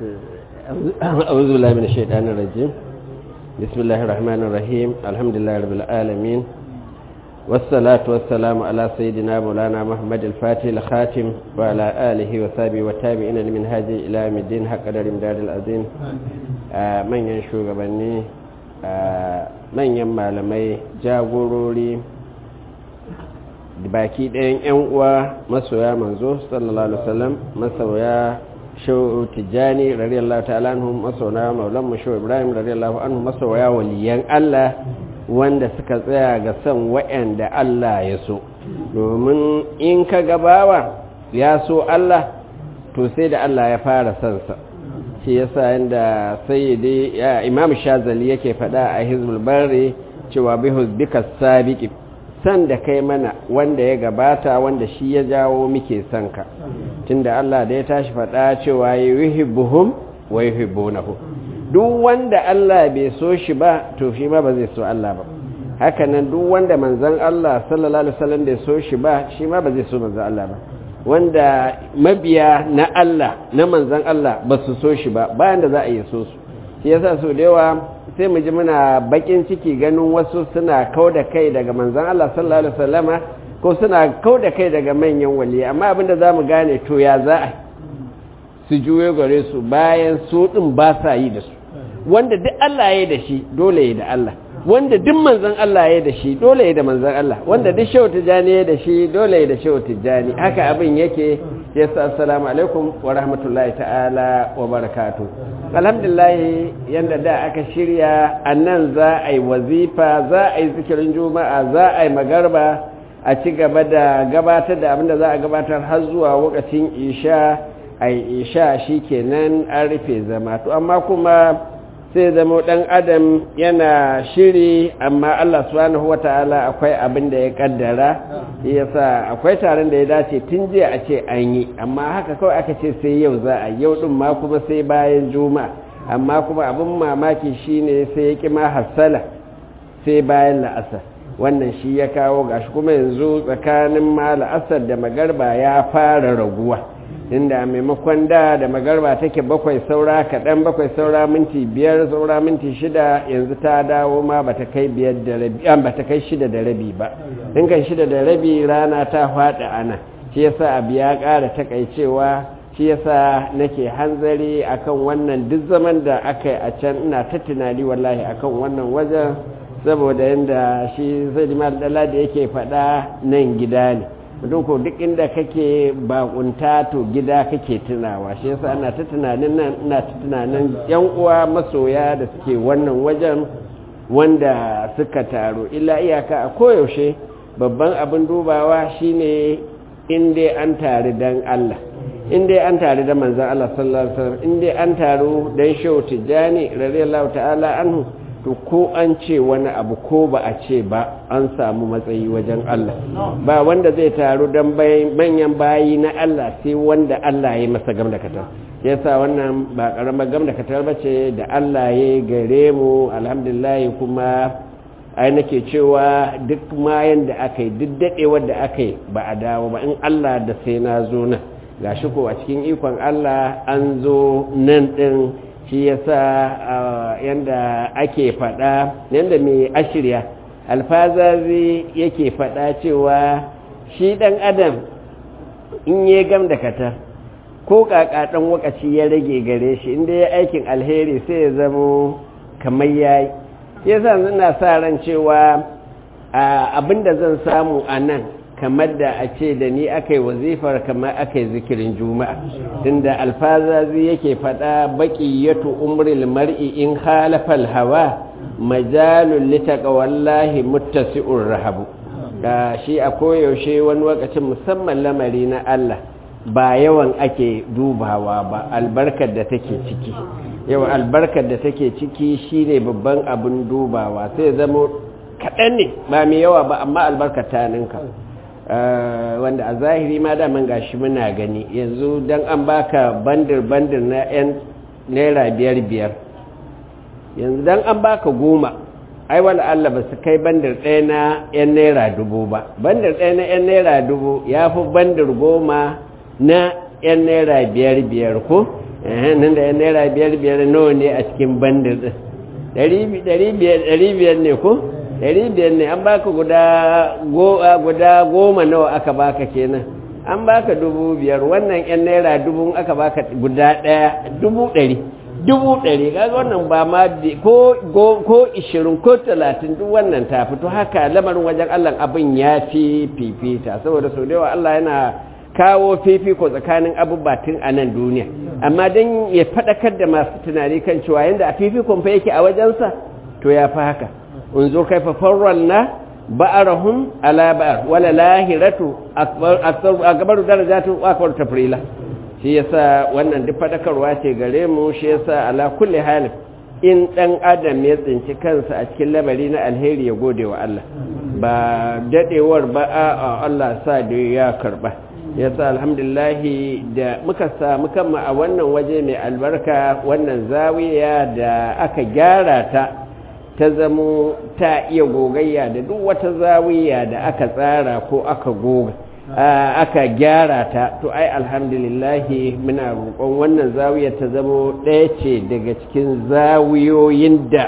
أعوذ بالله من الشيطان الرجيم بسم الله الرحمن الرحيم الحمد لله رب العالمين والصلاة والسلام على سيدنا مولانا محمد الفاتح الخاتم وعلى آله وصحبه والتابعين لمن هذه إلى يوم الدين حق قدر امداد العظيم من ينشو غبني من يما لمي جاغوروري baki ɗayan 'yan uwa masoya manzo sallallahu alaihi wasallam masoya shehu tijjani radiyallahu ta'ala anhu masoya maulan mu shehu ibrahim radiyallahu anhu masoya waliyan Allah wanda suka tsaya ga son wa'anda Allah ya so domin in ka gabawa ya so Allah to sai da Allah ya fara son sa shi yasa inda sayyidi ya imam shazali yake faɗa a hizbul bari cewa bihuz bika sabiqi san da kai mana wanda ya gabata wanda shi ya jawo muke son ka tunda Allah da ya tashi faɗa cewa yuhibbuhum wa yuhibbunahu duk wanda Allah bai so shi ba to shi ma ba zai so Allah ba haka nan duk wanda manzon Allah sallallahu alaihi wasallam bai so shi ba shi ma ba zai so manzon Allah ba wanda mabiya na Allah na manzon Allah ba su so shi ba bayan da za a yi so su shi yasa so da yawa sai mu ji muna bakin ciki ganin wasu suna kau da kai daga manzan Allah sallallahu alaihi wasallama ko suna kau da kai daga manyan wali amma abinda za mu gane to ya za a su juyo gare su bayan su din ba sa yi da su wanda duk Allah ya da shi dole ya da Allah wanda duk manzan Allah ya da shi dole ya da manzan Allah wanda duk shehu tijani ya da shi dole ya da shehu tijani haka abin yake yasa assalamu alaikum wa rahmatullahi ta'ala wa barakatuh alhamdulillah yanda da aka shirya annan za a yi wazifa za a yi zikirin juma'a za a yi magarba a ci gaba da gabatar da abinda za a gabatar har zuwa lokacin isha a yi isha shi kenan an rufe zama to amma kuma sai zama ɗan adam yana shiri amma Allah subhanahu wata'ala akwai abin da ya kaddara yasa akwai taron da ya dace tun jiya a ce an yi amma haka kawai aka ce sai yau za a yau din ma kuma sai bayan juma'a amma kuma abin mamaki shine sai ya kima hassala sai bayan la'asar wannan shi ya kawo gashi kuma yanzu tsakanin ma la'asar da magarba ya fara raguwa inda maimakon da da magarba take bakwai saura kaɗan bakwai saura minti biyar saura minti shida yanzu ta dawo ma ba ta kai biyar da rabi an ba ta kai shida da rabi ba in kan shida da rabi rana ta faɗi ana shi yasa abu ya ƙara takaicewa shi yasa nake hanzari akan wannan duk zaman da aka yi a can ina ta tunani wallahi akan wannan wajen saboda yadda shi zai da yake faɗa nan gida ne mutum ko duk inda kake bakunta to gida kake tunawa shi yasa ana ta tunanin nan ina ta tunanin yan uwa masoya da suke wannan wajen wanda suka taro illa iyaka a koyaushe babban abin dubawa shine in dai an tare dan Allah in dai an tare da manzon Allah sallallahu alaihi wasallam in dai an taro dan shehu tijani radiyallahu ta'ala anhu to ko an ce wani abu ko ba a ce ba an samu matsayi wajen Allah ba wanda zai taru don manyan bayi na Allah sai wanda Allah ya masa gam da katar yasa wannan ba karamar gam da katar ba ce da Allah ya gare mu alhamdulillah kuma ai nake cewa duk mayan da aka yi duk daɗewar da aka yi ba a dawo ba in Allah da sai na zo nan gashi ko a cikin ikon Allah an zo nan ɗin shi yasa yanda ake faɗa yanda mai ashirya alfazazi yake faɗa cewa shi ɗan adam in ya gam da katar ko ƙaƙaɗan wakaci ya rage gare shi inda ya aikin alheri sai ya zamo kamar ya yi yasa ina sa ran cewa abinda zan samu a nan kamar da a ce da ni aka yi wazifar kamar aka yi zikirin juma'a tunda alfazazi yake faɗa baƙi yato umril mar'i in halafal hawa majalun litaka wallahi muttasi'ur rahabu da shi a koyaushe wani lokacin musamman lamari na Allah ba yawan ake dubawa ba albarkar da take ciki yawan albarkar da take ciki shine babban abin dubawa sai zama kaɗan ne ba mai yawa ba amma albarkar ta ninka wanda a zahiri ma daman gashi muna gani yanzu don an baka bandir-bandir na 'yan naira biyar-biyar yanzu don an baka goma ai wala Allah ba su kai bandir ɗaya na 'yan naira dubu ba bandir ɗaya na 'yan naira dubu ya fi bandir goma na 'yan naira biyar-biyar ko nan da naira biyar biyar nawa ne a cikin bandar din ɗari biyar ne ko ɗari biyar ne an baka guda goma nawa aka baka kenan an baka dubu biyar wannan yan naira dubu aka baka guda ɗaya dubu ɗari dubu ɗari kaga wannan ba ma ko ko ishirin ko talatin duk wannan ta fito haka lamarin wajen allah abin ya fi fifita saboda sau da yawa allah yana kawo fifiko tsakanin abubatin a nan duniya amma don ya faɗakar da masu tunani kan cewa yadda a fifikon fa yake a wajensa to ya fi haka unzo kai fa farron na ba'arahum ala ba'ar wala lahiratu akbaru darajatu akbar tafrila shi yasa wannan duk faɗakarwa ce gare mu shi yasa ala kulli hal in dan adam ya tsinci kansa a cikin lamari na alheri ya gode wa Allah ba dadewar ba a Allah sa da ya karba yasa alhamdulillahi da muka samu kanmu a wannan waje mai albarka wannan zawiya da aka gyara ta ta zamo ta iya gogayya da duk wata zawiya da aka tsara ko aka goga aka gyara ta to ai alhamdulillahi muna roƙon wannan zawiya ta zamo ɗaya ce daga cikin zawiyoyin da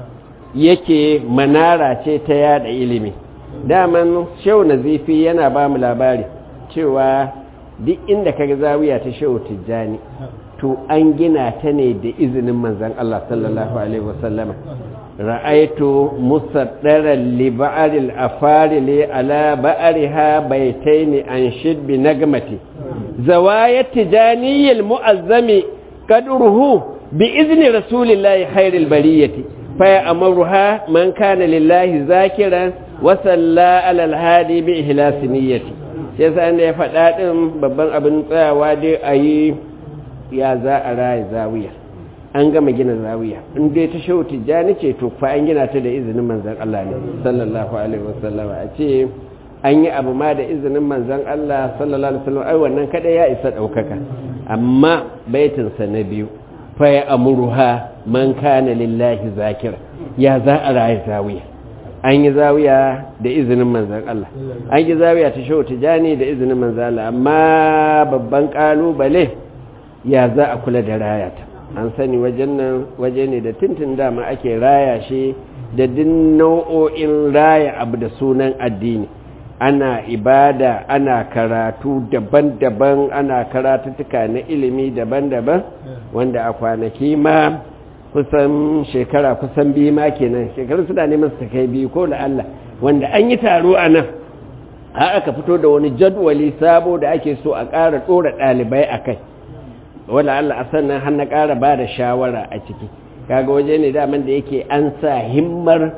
yake manara ce ta yada ilimi daman shau nazifi yana ba mu labari cewa duk inda kaga zawiya ta shehu tijjani to an gina ta ne da izinin manzan Allah sallallahu alaihi wasallama ra'aitu musaddaran li ba'aril afarili ala ba'ariha baitaini an shidbi nagmati zawayat tijaniyil mu'azzami qadruhu bi izni rasulillahi khairil bariyati fa ya'muruha man kana lillahi zakiran wa salla ala al-hadi bi ihlasi niyyati sai sa da ya faɗa ɗin babban abin tsayawa dai a yi ya za a raya zawiya an gama gina zawiya in dai ta shehu tijjani ce to fa an gina ta da izinin manzan Allah ne sallallahu alaihi wasallam a ce an yi abu ma da izinin manzan Allah sallallahu alaihi wasallam ai wannan kada ya isa ɗaukaka amma baitinsa na biyu fa ya amuruha man kana lillahi zakira ya za a raya zawiya an yi zawiya da izinin manzan Allah an yi zawiya ta shehu tijani da izinin manzan Allah amma babban kalubale ya za a kula da rayata an sani wajen nan waje ne da tintin dama ake raya shi da din nau'o'in raya abu da sunan addini ana ibada ana karatu daban-daban ana karatuttuka na ilimi daban-daban wanda a kwanaki ma kusan shekara kusan biyu ma kenan shekaru suna neman su kai biyu ko da Allah wanda an yi taro a nan har aka fito da wani jadwali sabo da ake so a ƙara ɗora ɗalibai a kai wanda Allah a sannan har na ƙara ba da shawara a ciki kaga waje ne daman da yake an sa himmar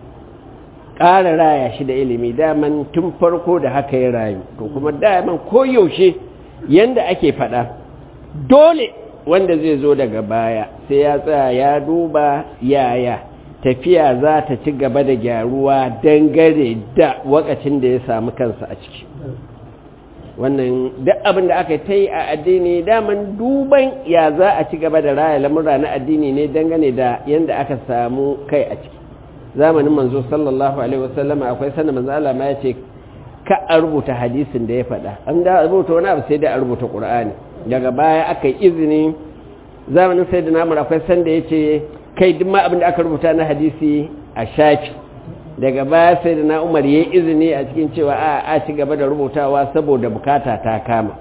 ƙara raya shi da ilimi daman tun farko da haka ya rayu to kuma daman koyaushe yanda ake faɗa dole wanda zai zo daga baya sai ya tsaya ya duba yaya tafiya za ta ci gaba da gyaruwa dangare da wakacin da ya samu kansa a ciki wannan duk abin da aka ta yi a addini daman duban ya za a ci gaba da raya lamura na addini ne dangane da yadda aka samu kai a ciki zamanin manzo sallallahu alaihi wasallam akwai sanda manzo Allah ma ya ce ka a rubuta hadisin da ya faɗa an da rubuta wani abu sai da a rubuta qur'ani daga baya aka yi izini zamanin sai da namur akwai sanda ya ce kai duk ma abin da aka rubuta na hadisi a shafi daga baya sai da na umar ya yi izini a cikin cewa a a ci gaba da rubutawa saboda bukata ta kama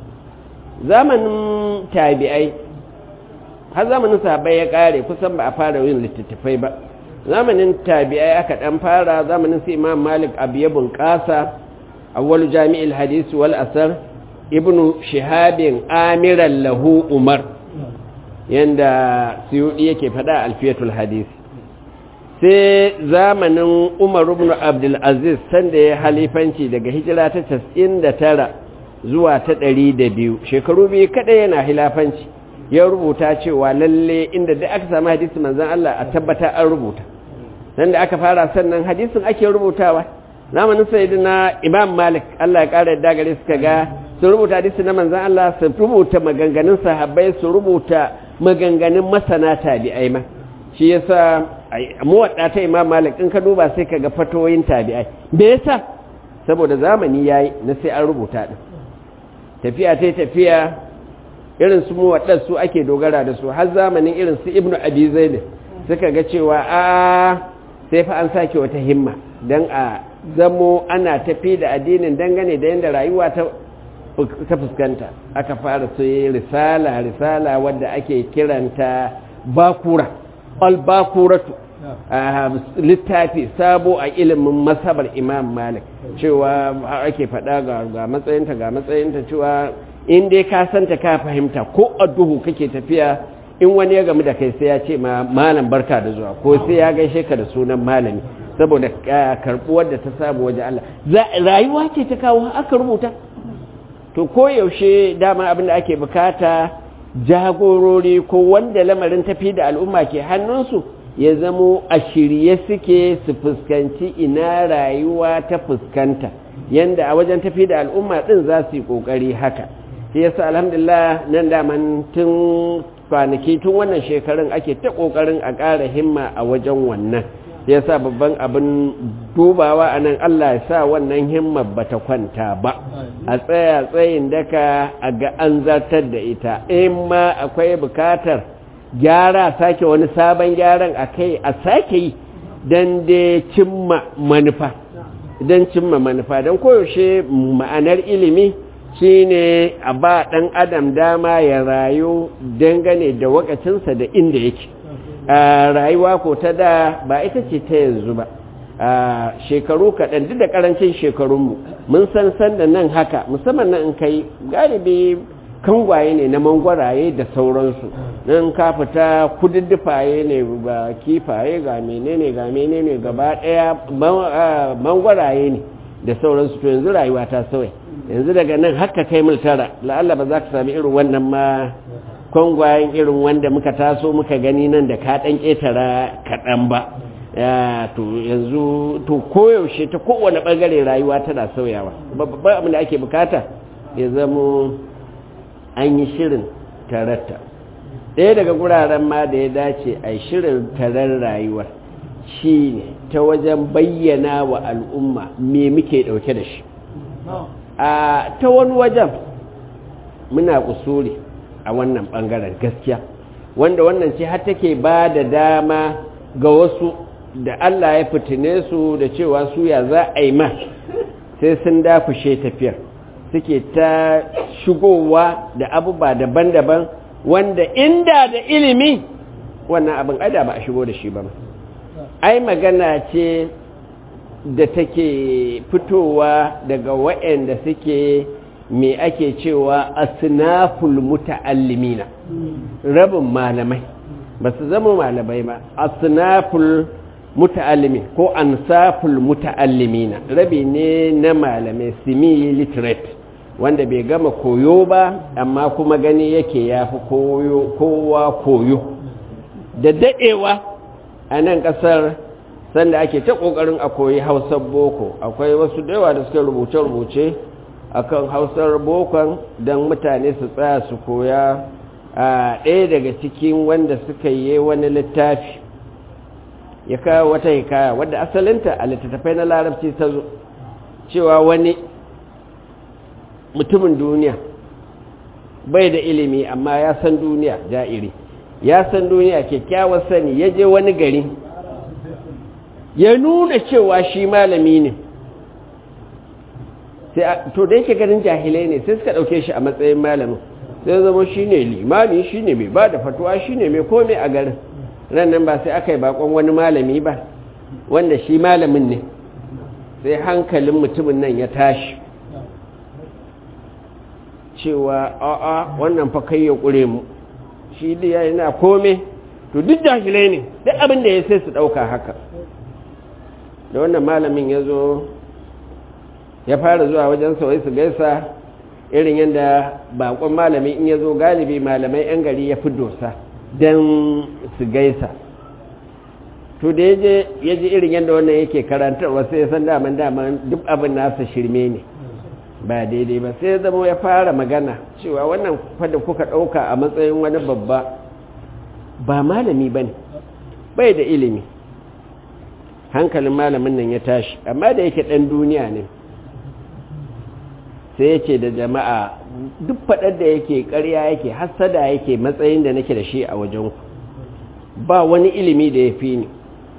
zamanin tabi'ai har zamanin sahabbai ya kare kusan ba a fara yin littattafai ba zamanin tabi'ai aka dan fara zamanin su imam malik abu ya bunƙasa awwalu jami'il hadisi wal asar ibnu shihabin amiran lahu umar yanda suyudi yake fada alfiyatul hadisi sai zamanin umar ibn abdulaziz sanda ya halifanci daga hijira ta 99 zuwa ta 102 shekaru biyu kada yana hilafanci ya rubuta cewa lalle inda da aka samu hadisi manzan Allah a tabbata an rubuta sanda aka fara sannan hadisin ake rubutawa zamanin sayyidina imam malik Allah ya kara yadda gare suka ga su rubuta hadisi na manzan Allah su rubuta maganganun sahabbai su rubuta maganganun masana tabi'ai ma shi yasa muwadda ta imam malik in ka duba sai ka ga fatoyin tabi'ai me yasa saboda zamani yayi na sai an rubuta din tafiya ta tafiya irin su muwaɗar su ake dogara da su har zamanin irin su ibnu abi zaid suka ga cewa a sai fa an sake wata himma dan a zamo ana tafi da addinin dangane da yadda rayuwa ta ta fuskanta aka fara su risala risala wadda ake kiranta bakura al-bakuratu littafi sabo a ilimin masabar imam malik cewa ake faɗa ga matsayinta ga matsayinta cewa in dai ka santa ka fahimta ko a duhu kake tafiya in wani ya gamu da kai sai ya ce ma malam barka da zuwa ko sai ya gaishe ka da sunan malami saboda karbuwar da ta samu waje Allah rayuwa ce ta kawo aka rubuta to ko yaushe dama abin da ake bukata jagorori ko wanda lamarin tafi da al'umma ke hannunsu ya zamo a shirye suke su fuskanci ina rayuwa ta fuskanta yanda a wajen tafi da al'umma din za su yi kokari haka shi yasa alhamdulillah nan daman tun kwanaki tun wannan shekarun ake ta kokarin a ƙara himma a wajen wannan ya sa babban abin dubawa a nan Allah ya sa wannan himmar ba ta kwanta ba a tsaya tsayin daka a ga an zartar da ita in ma akwai bukatar gyara sake wani sabon gyaran a kai a sake yi don dai cimma manufa don cimma manufa don koyaushe ma'anar ilimi shine a ba ɗan adam dama ya rayu dangane da wakacinsa da inda yake rayuwa ko ta da ba ita ce ta yanzu ba shekaru kaɗan duk da ƙarancin shekarunmu mun san san da nan haka musamman nan in kai galibi kangwaye ne na mangwaraye da sauransu nan ka fita kududdufaye ne ba kifaye ga menene ga menene gaba ɗaya mangwaraye ne da sauransu to yanzu rayuwa ta sauya yanzu daga nan haka kai mil tara la'alla ba za ka sami irin wannan ma kwangwayen irin wanda muka taso muka gani nan da ka ɗan ƙetara kaɗan ba to yanzu to koyaushe ta kowane ɓangare rayuwa tana sauyawa babban abin da ake bukata ya zamo an yi shirin tararta ɗaya daga guraren ma da ya dace a shirin tarar rayuwar shi ne ta wajen bayyana wa al'umma me muke ɗauke da shi a ta wani wajen muna kusuri a wannan ɓangaren gaskiya wanda wannan ce har take ba da dama ga wasu da Allah ya fitine su da cewa su ya za a yi ma sai sun dafushe tafiyar suke ta shigowa da abubuwa daban-daban wanda inda da ilimi wannan abin ada ba a shigo da shi ba ai magana ce da take fitowa daga waɗanda suke me ake cewa asnaful muta'allimina rabin malamai ba su zama malamai ba asnaful muta'allimi ko ansaful muta'allimina rabi ne na malamai semi literate wanda bai gama koyo ba amma kuma gani yake ya fi kowa koyo da daɗewa a nan ƙasar sanda ake ta ƙoƙarin a koyi hausar boko akwai wasu da yawa da suka rubuce-rubuce akan hausar bokon don mutane su tsaya su koya a ɗaya daga cikin wanda suka yi wani littafi ya kawo wata hikaya wadda asalinta a littattafai na larabci ta zo cewa wani mutumin duniya bai da ilimi amma ya san duniya ja'iri ya san duniya kyakkyawar sani ya je wani gari ya nuna cewa shi malami ne to da yake ganin jahilai ne sai suka ɗauke shi a matsayin malamin sai zama shi ne limami shi ne mai ba da fatuwa shi ne mai kome a garin rannan ba sai aka yi bakon wani malami ba wanda shi malamin ne sai hankalin mutumin nan ya tashi cewa a'a wannan fa kai ya ƙure mu shi da yana kome to duk jahilai ne duk abin da ya sai su ɗauka haka da wannan malamin ya zo ya fara zuwa wajen sauyi su gaisa irin yadda bakon malami in ya zo galibi malamai 'yan gari ya fi dosa don su gaisa to da ya ji irin yadda wannan yake karantarwa sai ya san daman daman duk abin nasa shirme ne ba daidai ba sai ya zama ya fara magana cewa wannan fada kuka ɗauka a matsayin wani babba ba malami ba ne bai da ilimi hankalin malamin nan ya tashi amma da yake ɗan duniya ne sai ya ce da jama'a duk faɗar da yake ƙarya yake hassada yake matsayin da nake da shi a wajen ku ba wani ilimi da ya fi ni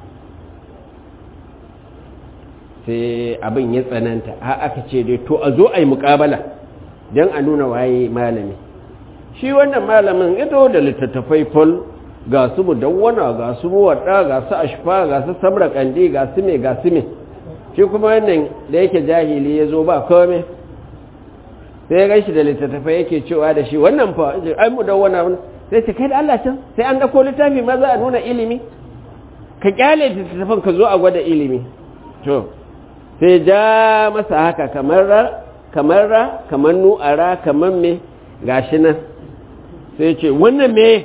sai abin ya tsananta har aka ce dai to a zo a yi muƙabala don a nuna waye malami shi wannan malamin ito da littattafai fol ga su mudawwana ga su muwadda ga su ashfa ga su samra kandi ga su me ga su me shi kuma wannan da yake jahili ya zo ba kome sai ya gan shi da littattafai yake cewa da shi wannan fa ai mudawwana sai ce kai da Allah can sai an dako littafi ma za a nuna ilimi ka kyale littattafan ka zo a gwada ilimi to sai ja masa haka kamar ra kamar ra kamar nu'ara kamar me gashi nan sai ce wannan me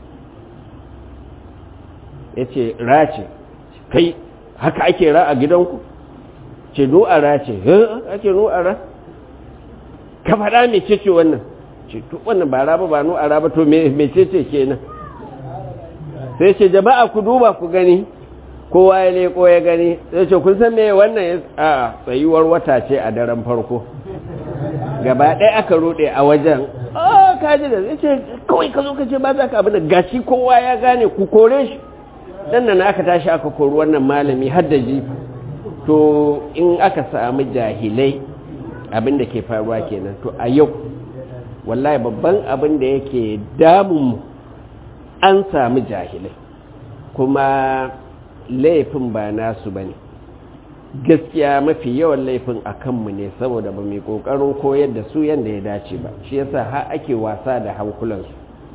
ya ce ra ce kai haka ake ra a gidanku ce nu'ara ce ake nu'ara ka faɗa me ce ce wannan ce to wannan ba raba ba nu'ara ba to me ce ce kenan sai ce jama'a ku duba ku gani kowa ya leko ya gani sai ce kun san me wannan ya a tsayuwar wata ce a daren farko gaba ɗaya aka ruɗe a wajen a kaji da zai ce kawai ka zo ka ce ba za ka abin da gashi kowa ya gane ku kore shi dan nan aka tashi aka kori wannan malami har da jifa to in aka samu jahilai abin da ke faruwa kenan to a yau wallahi babban abin da yake damun an samu jahilai kuma laifin ba nasu ba ne gaskiya mafi yawan laifin a kanmu ne saboda ba mai ƙoƙarin koyar da su yadda ya dace ba shi yasa har ake wasa da hankulansu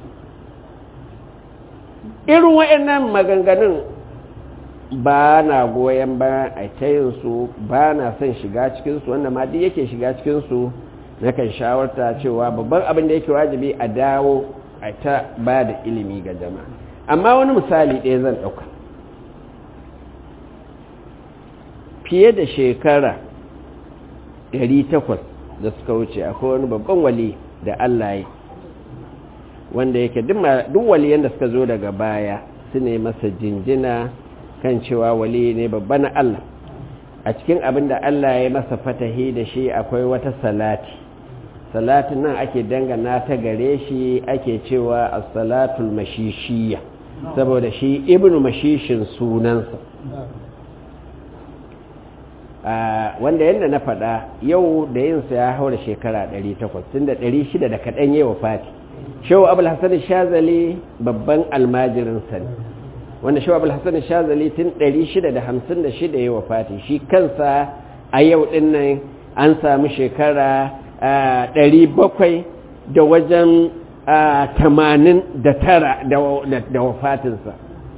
irin waɗannan maganganun ba na goyon ba a tayinsu ba na son shiga cikinsu wanda ma duk yake shiga cikinsu na kan shawarta cewa babban abin da yake wajibi a dawo a ta ba da ilimi ga jama'a amma wani misali ɗaya zan ɗauka fiye da shekara 800 da suka wuce akwai wani babban wali da Allah ya wanda yake duk waliyan da suka zo daga baya su ne masa jinjina kan cewa wali ne babba na Allah a cikin abin da Allah ya masa fatahi da shi akwai wata salati salatin nan ake dangana ta gare shi ake cewa as-salatul mashishiyya saboda shi ibnu mashishin sunansa wanda yadda na faɗa yau da yinsa ya haura shekara 800 tun da 600 da kaɗan yi wa fati shehu abul hassan shazali babban almajirinsa ne wanda shehu abul hassan shazali tun 656 yi wa fati shi kansa a yau ɗin nan an samu shekara 700 da wajen 89 da wafatinsa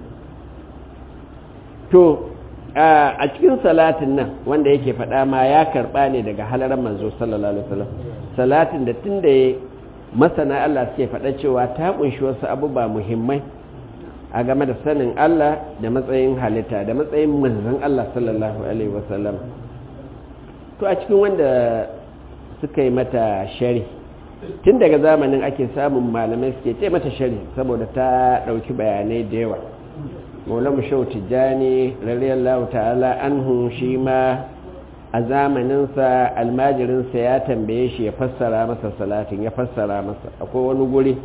to a cikin salatin nan wanda yake faɗa ma ya karɓa ne daga halarar manzo sallallahu alaihi wasallam salatin da tun da ya masana Allah suke faɗa cewa ta kunshi wasu abubuwa muhimmai a game da sanin Allah da matsayin halitta da matsayin manzon Allah sallallahu alaihi wasallam to a cikin wanda suka yi mata shari tun daga zamanin ake samun malamai suke ce mata shari saboda ta ɗauki bayanai da yawa maulamu shau tijjani radiyallahu ta'ala anhu shi ma a zamaninsa almajirinsa ya tambaye shi ya fassara masa salatin ya fassara masa akwai wani guri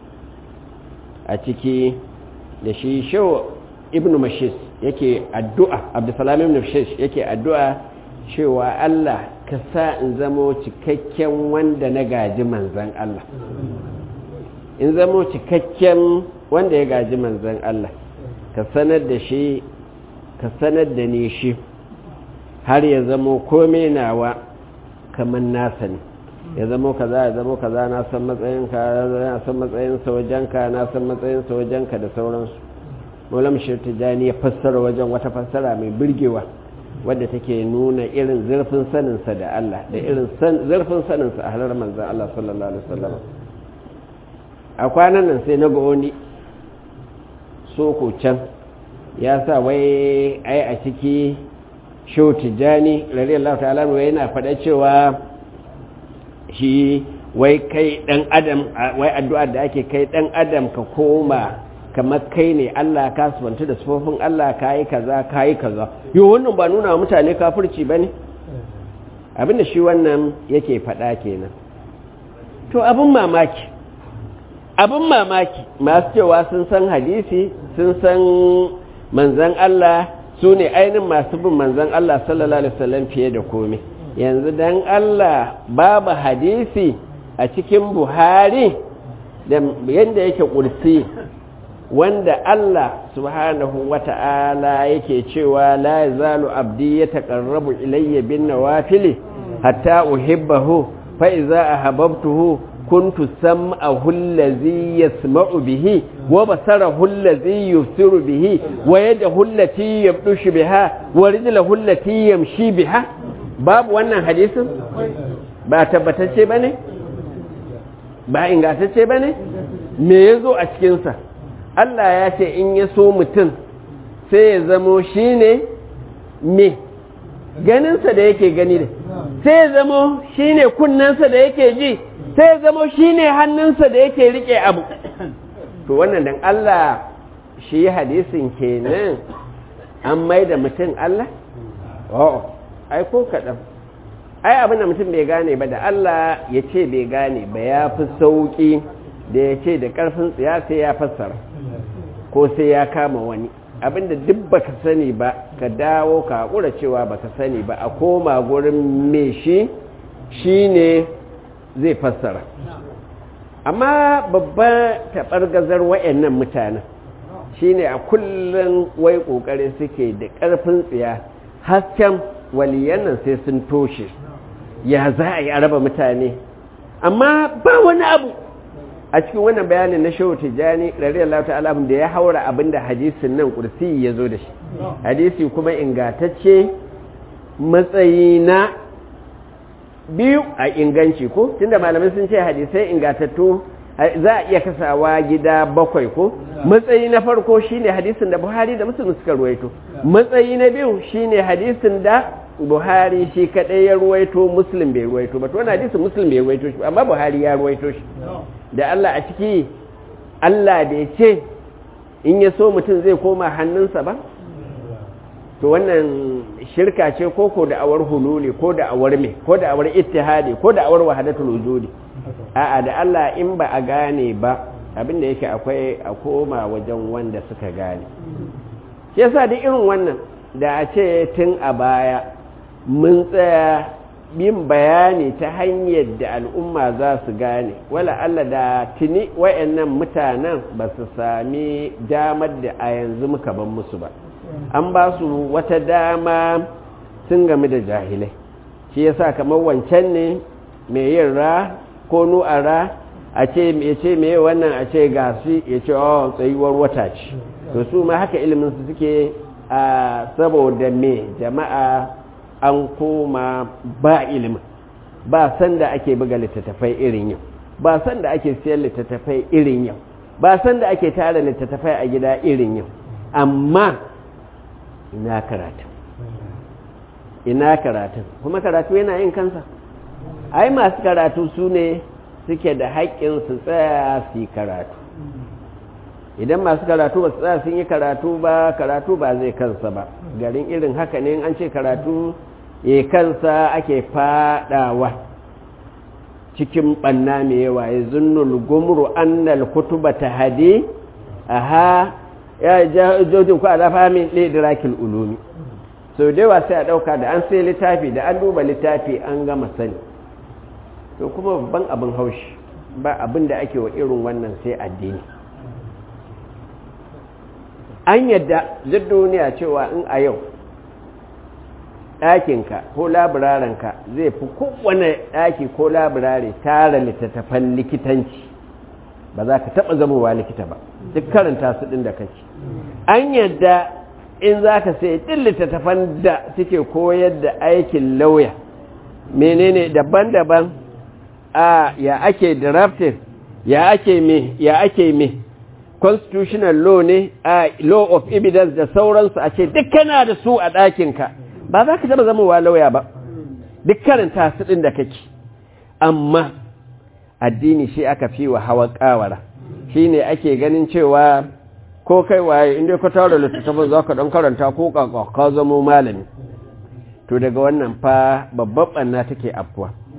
a ciki da shi shau ibn mashis yake addu'a abdusalam ibn mashis yake addu'a cewa Allah ka sa in zamo cikakken wanda na gaji manzan Allah in zamo cikakken wanda ya gaji manzan Allah ka sanar da shi ka sanar da ni shi har ya zamo kome nawa kamar nasa ne ya zamo kaza ya zamo kaza na san matsayinka na san matsayinsa wajenka na san matsayinsa wajenka da sauransu maulam shirtijani ya fassara wajen wata fassara mai birgewa wadda take nuna irin zurfin saninsa da Allah da irin zurfin saninsa a halar manzan Allah sallallahu alaihi wasallam a kwanan nan sai na ga wani soko can ya sa wai ai a ciki shau tijjani radiyallahu ta'ala wai yana faɗa cewa shi wai kai ɗan adam wai addu'a da ake kai ɗan adam ka koma kamar kai ne Allah ka subanta da sufofin Allah ka yi kaza ka yi kaza yau wannan ba nuna wa mutane kafirci ba ne abinda shi wannan yake faɗa kenan to abin mamaki abin mamaki masu cewa sun san hadisi sun san manzan Allah su ne ainihin masu bin manzan Allah sallallahu alaihi wasallam fiye da komai yanzu dan Allah babu hadisi a cikin Buhari da yadda yake kursi wanda Allah subhanahu wata'ala yake cewa la yazalu abdi yataqarrabu ilayya bin nawafili hatta uhibbahu fa idza ahabbtuhu kuntu sam'ahu allazi yasma'u bihi wa basarahu allazi yusiru bihi wa yadahu allati yabdushu biha wa rijluhu allati yamshi biha babu wannan hadisin ba tabbatacce bane ba ingantacce bane me yazo a cikin sa Allah ya ce in ya so mutum sai ya zamo shine me ganinsa da yake gani da sai ya zamo shine kunnensa da yake ji sai ya zamo shine hannunsa da yake rike abu to wannan dan Allah shi hadisin kenan an mai da mutum Allah oh ai ko kaɗan ai abin da mutum bai gane ba da Allah ya ce bai gane ba ya fi sauƙi da ya ce da ƙarfin tsiya sai ya fassara ko sai ya kama wani abinda duk baka sani ba ka dawo ka haƙura cewa baka sani ba a koma gurin me shi shi ne zai fassara amma babban taɓargazar wa'annan mutanen shi ne a kullum wai ƙoƙari suke da ƙarfin tsiya hasken waliyan nan sai sun toshe ya za a yi a raba mutane amma ba wani abu a cikin wannan bayanin na shehu tijjani radiyallahu ta'ala da ya haura abinda hadisin nan kursi ya zo da shi hadisi kuma ingatacce matsayi na biyu a inganci ko tunda malamai sun ce hadisai ingatattu za a iya kasawa gida bakwai ko matsayi na farko shine hadisin da buhari da musulun suka ruwaito matsayi na biyu shine hadisin da buhari shi kadai ya ruwaito muslim bai ruwaito ba to wani hadisin muslim bai ruwaito shi amma buhari ya ruwaito shi da Allah a ciki Allah bai ce in ya so mutum zai koma hannunsa ba to wannan shirka ce ko ko da awar hululi ko da awar me ko da awar ittihadi ko da awar wahadatul wujudi a'a da Allah in ba a gane ba abin da yake akwai a koma wajen wanda suka gane shi yasa duk irin wannan da a ce tun a baya mun tsaya yin bayani ta hanyar da al'umma za su gane wala Allah da tuni wayannan mutanen ba su sami damar da a yanzu muka ban musu ba an ba su wata dama sun game da jahilai shi yasa kamar wancan ne mai yin ra ko nu'ara a ce ya ce me wannan a ce gashi ya ce oh tsayuwar wata ce to su ma haka ilimin su suke a saboda me jama'a an koma ba ilimin ba sanda ake buga littattafai irin yau ba sanda ake siyan littattafai irin yau ba sanda ake tara littattafai a gida irin yau amma ina karatu ina karatu kuma karatu yana yin kansa ai masu karatu su ne suke da haƙƙin su tsaya su yi karatu idan masu karatu ba su tsaya sun yi karatu ba karatu ba zai kansa ba garin irin haka ne an ce karatu ya kansa ake fadawa cikin ɓanna mai yawa ya zunnul gumru annal kutuba ta hade aha ya jojin ku ala fahimin ɗaiɗirakil ulumi sau da yawa sai a ɗauka da an sai littafi da an duba littafi an gama sani to kuma babban abin haushi ba abin da ake wa irin wannan sai addini an yadda duk duniya cewa in a yau ɗakinka ko labirarenka zai fi kowane ɗaki ko labirare tara littattafan likitanci ba za ka taɓa zamowa likita ba duk karanta su ɗin da kake an yadda in za ka sai ɗin littattafan da suke koyar da aikin lauya menene daban-daban a ya ake drafting ya ake me ya ake me constitutional law ne a law of evidence da sauransu a ce duk kana da su a ɗakinka ba za ka taɓa zamowa lauya ba duk karanta su ɗin da kake amma addini shi aka fi wa hawa ƙawara shi ne ake ganin cewa ko kai waye inda ka tara littattafin za ka ɗan karanta ko ƙaƙa ka zamo malami to daga wannan fa babban ɓanna take afkuwa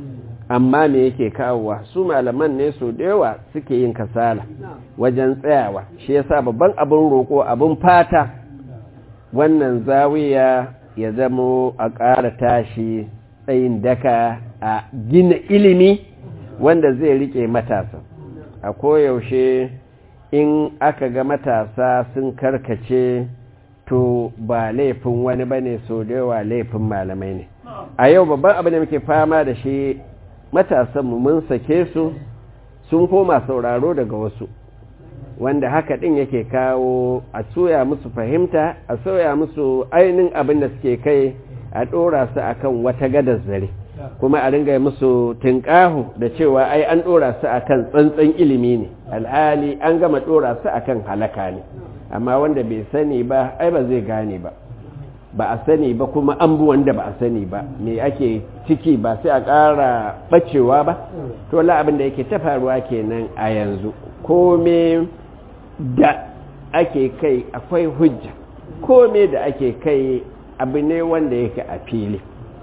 amma me yake kawowa su malaman ne su da yawa suke yin kasala wajen tsayawa shi yasa babban abin roƙo abin fata wannan zawiya ya zamo a ƙara tashi tsayin daka a gina ilimi wanda zai rike matasa a koyaushe in aka ga matasa sun karkace to ba laifin wani bane so da yawa laifin malamai ne a yau babban abin da muke fama da shi matasanmu mun sake su sun koma sauraro daga wasu wanda haka ɗin yake kawo a soya musu fahimta a soya musu ainihin abin da suke kai a ɗora su akan wata gadar zare kuma a ringa musu tunƙahu da cewa ai an ɗora su akan tsantsan ilimi ne alhali an gama ɗora su akan halaka ne amma wanda bai sani ba ai ba zai gane ba ba a sani ba kuma an bi wanda ba a sani ba me ake ciki ba sai a ƙara ɓacewa ba to la abin da yake ta faruwa kenan a yanzu kome da ake kai akwai hujja kome da ake kai abu ne wanda yake a fili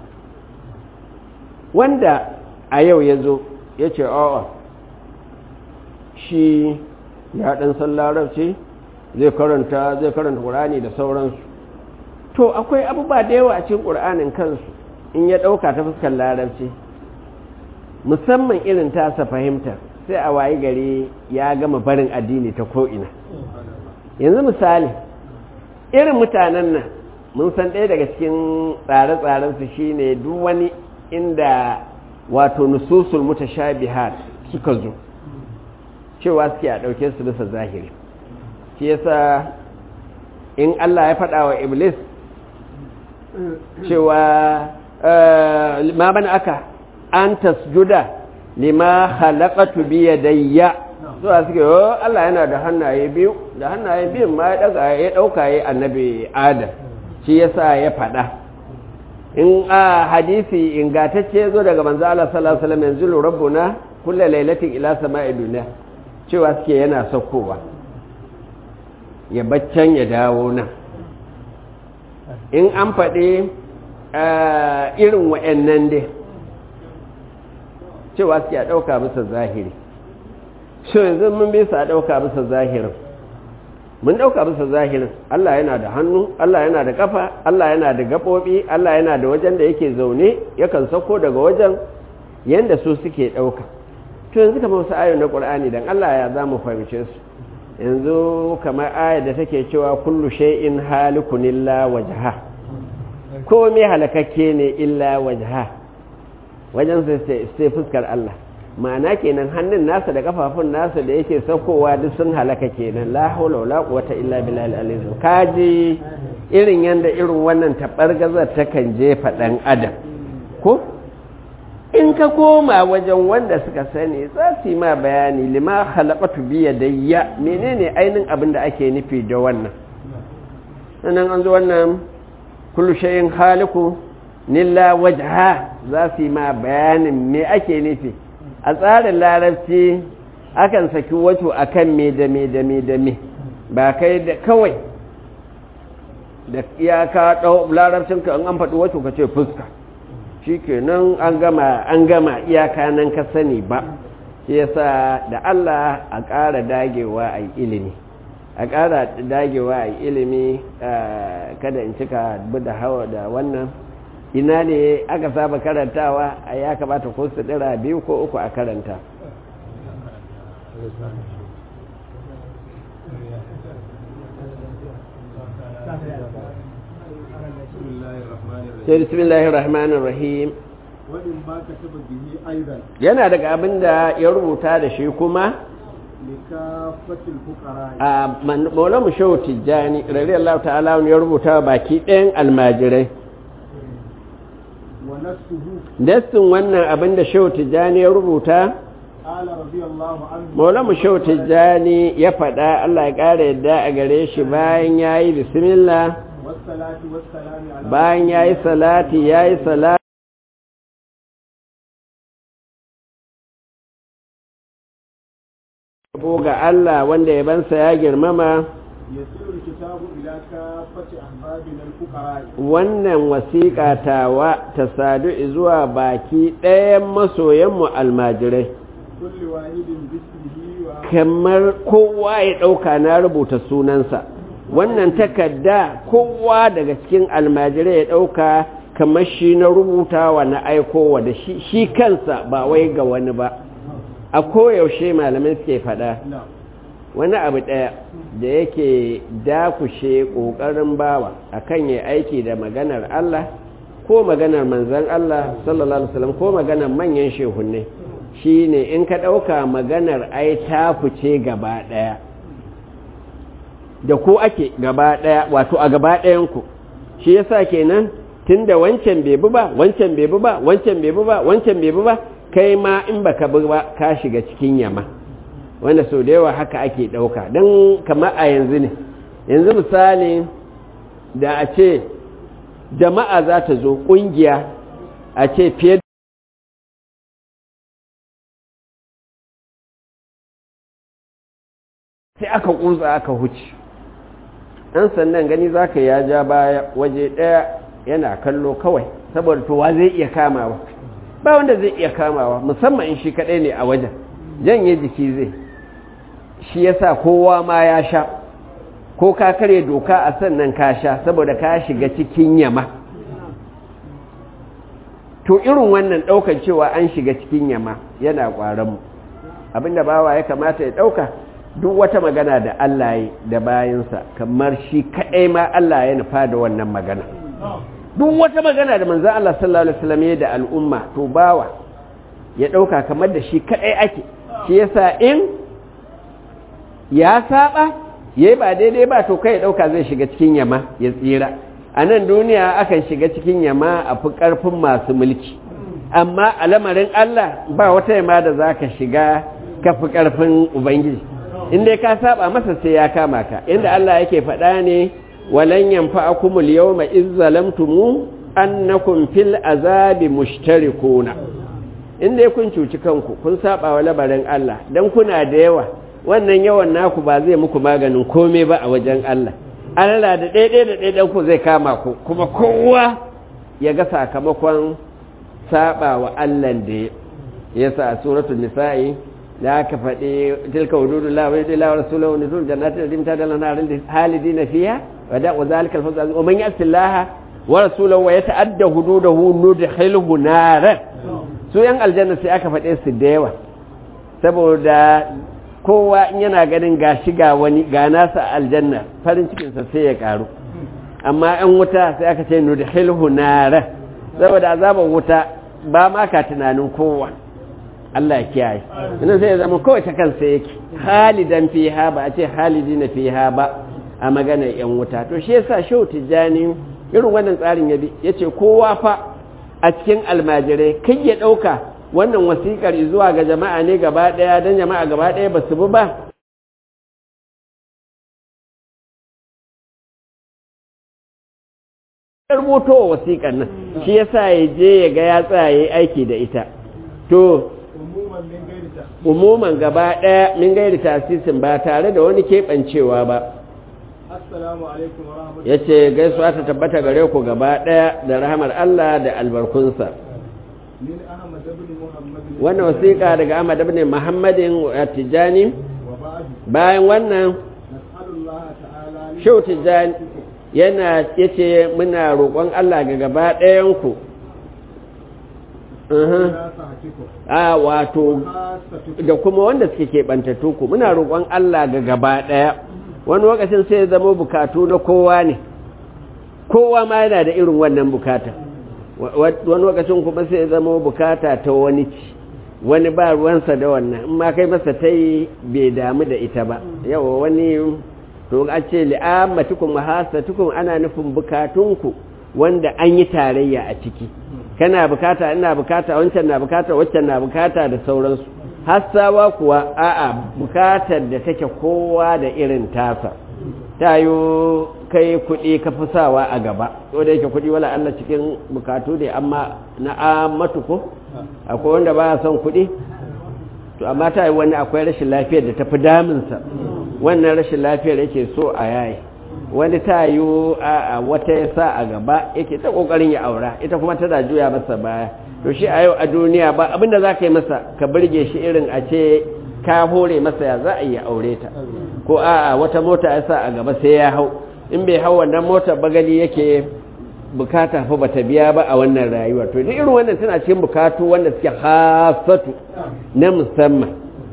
wanda a yau ya zo ya ce a'a shi ya ɗan san larabci zai karanta zai karanta ƙurani da sauransu to akwai abubuwa da yawa a cikin ƙur'anin kansu in ya ɗauka ta fuskar larabci musamman irin tasa fahimta sai a wayi gari ya gama barin addini ta ko'ina yanzu misali irin mutanen nan mun san ɗaya daga cikin tsare-tsarensu shine duk wani inda wato nususul mutashabihat suka zo cewa suke a ɗauke su bisa zahiri shi yasa in Allah ya faɗa wa iblis cewa ma bana aka an tasjuda lima khalaqatu bi yadayya zuwa suke yo Allah yana da hannaye biyu da hannaye biyun ma ya daga ya dauka ya annabi Adam shi yasa ya faɗa in a hadisi ingatacce zo daga manzo Allah sallallahu alaihi wasallam yanzu rabbuna kullu lailatin ila sama'i dunya cewa suke yana saukowa ya baccan ya dawo nan in an faɗi irin wa'annan dai cewa suke a ɗauka bisa zahiri so yanzu mun bi su a ɗauka bisa zahirin mun ɗauka bisa zahirin Allah yana da hannu Allah yana da ƙafa Allah yana da gaɓoɓi Allah yana da wajen da yake zaune yakan sauko daga wajen yadda su suke ɗauka to yanzu kamar wasu ayon na ƙur'ani don Allah ya za mu fahimce su yanzu kamar ayar da take cewa kullu shay'in halikun illa wajha komai halakakke ne illa wajha wajen sai fuskar Allah ma'ana kenan hannun nasa da kafafun nasa da yake saukowa duk sun halaka kenan la haula wala quwwata illa billahi al-aliyyil kaji irin yanda irin wannan tabargazar takan jefa dan adam ko in ka koma wajen wanda suka sani za su yi ma bayani lima halakatu biya dayya menene ainihin abin da ake nufi da wannan sannan an zo wannan kullu shayin haliku nilla wajha za su yi ma bayanin me ake nufi a tsarin larabci akan saki wato akan me da me da me da me ba kai da kawai da iyaka ɗau larabcinka an an faɗi wato ka ce fuska shi kenan an gama an gama iyaka nan ka sani ba shi yasa da Allah a ƙara dagewa a ilimi a ƙara dagewa a ilimi kada in cika da hawa da wannan ina ne aka saba karantawa a ya kamata ko su ɗira biyu ko uku a karanta sai bismillahir rahmanir rahim yana daga abin da ya rubuta da shi kuma a maulamu shehu tijjani radiyallahu ta'ala ya rubuta baki ɗayan almajirai dastin wannan abin da shehu tijjani ya rubuta maulamu shehu tijjani ya faɗa allah ya ƙara yadda a gare shi bayan ya yi bismillah bayan ya yi salati ya yi salati ga Allah wanda yabansa ya girmama يسير الكتاب إلى كافة أحبابنا الفقراء wannan wasiƙa tawa ta sadu zuwa baki ɗayan masoyanmu almajirai كل واحد باسمه و- kamar kowa ya ɗauka na rubuta sunansa wannan takarda kowa daga cikin almajirai ya ɗauka kamar shi na rubutawa na aikowa da shi, shi kansa ba wai ga wani ba a koyaushe malamai suke faɗa نعم wani abu ɗaya da yake dakushe ƙoƙarin bawa akan ya aiki da maganar Allah ko maganar manzan Allah sallallahu alaihi wasallam ko maganar manyan shehunne shine in ka ɗauka maganar ai ta fice gaba ɗaya da ku ake gaba ɗaya wato a gaba ɗayanku shi yasa kenan tunda wancan bai bi ba wancan bai bi ba wancan bai bi ba wancan bai bi ba kai ma in baka bi ba ka shiga cikin yama wanda sau da yawa haka ake ɗauka don kamar a yanzu ne yanzu misali da a ce jama'a za ta zo ƙungiya a ce fiye sai aka ƙunsa aka huce ɗan sannan gani za ka ya ja baya waje ɗaya yana kallo kawai saboda towa zai iya kamawa ba wanda zai iya kamawa musamman in shi kaɗai ne a wajen janye jiki zai shi yasa kowa ma ya sha ko ka kare doka a sannan ka sha saboda ka shiga cikin yama to irin wannan ɗaukar cewa an shiga cikin yama yana ƙwaronmu abinda bawa ya kamata ya ɗauka duk wata magana da Allah ya da bayansa kamar shi kaɗai ma Allah ya nufa da wannan magana duk wata magana da manzan Allah sallallahu Alaihi wasallam ya da al'umma to bawa ya ɗauka kamar da shi kaɗai ake shi yasa in ya saba ya ba daidai ba to kai ya ɗauka zai shiga cikin yama ya tsira a nan duniya akan shiga cikin yama a fi ƙarfin masu mulki amma a lamarin Allah ba wata yama da za ka shiga ka fi ƙarfin Ubangiji inda ka saba masa sai ya kama ka inda Allah yake faɗa ne walan yanfa'akumul yawma iz zalamtum annakum fil azabi mushtarikuna inda kun cuci kanku kun saba wa labarin Allah dan kuna da yawa wannan yawan naku ba zai muku maganin komai ba a wajen Allah Allah da ɗaiɗai da ɗaiɗai ku zai kama ku kuma kowa ya ga sakamakon saba wa Allah da ya sa a suratul nisa'i da aka faɗi tilka wududu la wa yudilla wa rasuluhu wa nuzul jannatin da dimta da lanarin da halidina fiha wa da wa zalika al-fawz azim wa man yasillaha wa rasuluhu wa yata'adda hududahu nudkhilhu naran su yan aljanna sai aka faɗe su da yawa saboda kowa in yana ganin ga shiga wani ga nasa aljanna farin cikinsa sai ya karu amma yan wuta sai aka ce nudkhilhu naran saboda azaban wuta ba ma ka tunanin kowa Allah ya kiyaye ina sai ya zama kawai ta kansa yake halidan fiha ba a ce halidina fiha ba a maganar yan wuta to shi yasa shau tijjani irin wannan tsarin ya bi yace kowa fa a cikin almajirai kai ya dauka wannan wasikar zuwa ga jama'a ne gaba daya dan jama'a gaba daya ba su bi ba rubuto wasikar nan shi yasa ya je ya ga ya tsaya aiki da ita to umuman min gairi ta umuman gaba ɗaya min gairi tasisin ba tare da wani keɓancewa ba assalamu alaikum wa rahmatullahi ya ce gaisuwa ta tabbata gare ku gaba ɗaya da rahamar Allah da albarkunsa min ahmad ibn muhammad wannan wasiƙa daga Ahmad ibn Muhammadin Tijani wa ba'du bayan wannan nas'alullah ta'ala li Shehu Tijani yana yace muna roƙon Allah ga gaba ɗayan ku Uhum. nasahatikum a wato khasatukum da kuma wanda suke keɓantattu ku muna roƙon Allah ga gaba ɗaya wani lokacin sai ya zama bukatu na kowa ne kowa ma yana da irin wannan bukata Wa- wa- wani lokacin kuma sai ya zama bukata ta wani ci wani ba ruwansa da wannan in ma kai masa ta yi bai damu da ita ba yawa wani to a ce li'ammatukum wa hasatukum ana nufin bukatunku wanda an yi tarayya a ciki kana bukata ina bukata wancan na bukata waccan na bukata da sauransu hassawa kuwa a'a bukatar da take kowa da irin tasa ta yi kai kuɗi ka fi sawa a gaba ko da yake kuɗi wala Allah cikin bukatu ne amma na amatu ko akwai wanda ba son kuɗi to amma ta yi wani akwai rashin lafiyar da ta fi damunsa wannan rashin lafiyar yake so a yayi wani ta yi a wata ya sa a gaba yake ta kokarin ya aura ita kuma tana juya masa baya to shi a yau a duniya ba abinda za ka yi masa ka birge shi irin a ce ka hore masa ya za a yi aure ta ko a wata mota ya sa a gaba sai ya hau in bai hau wannan mota bagali yake bukata fa bata biya ba a wannan rayuwa to duk irin wannan tana cikin bukatu wanda suke hasatu na musamman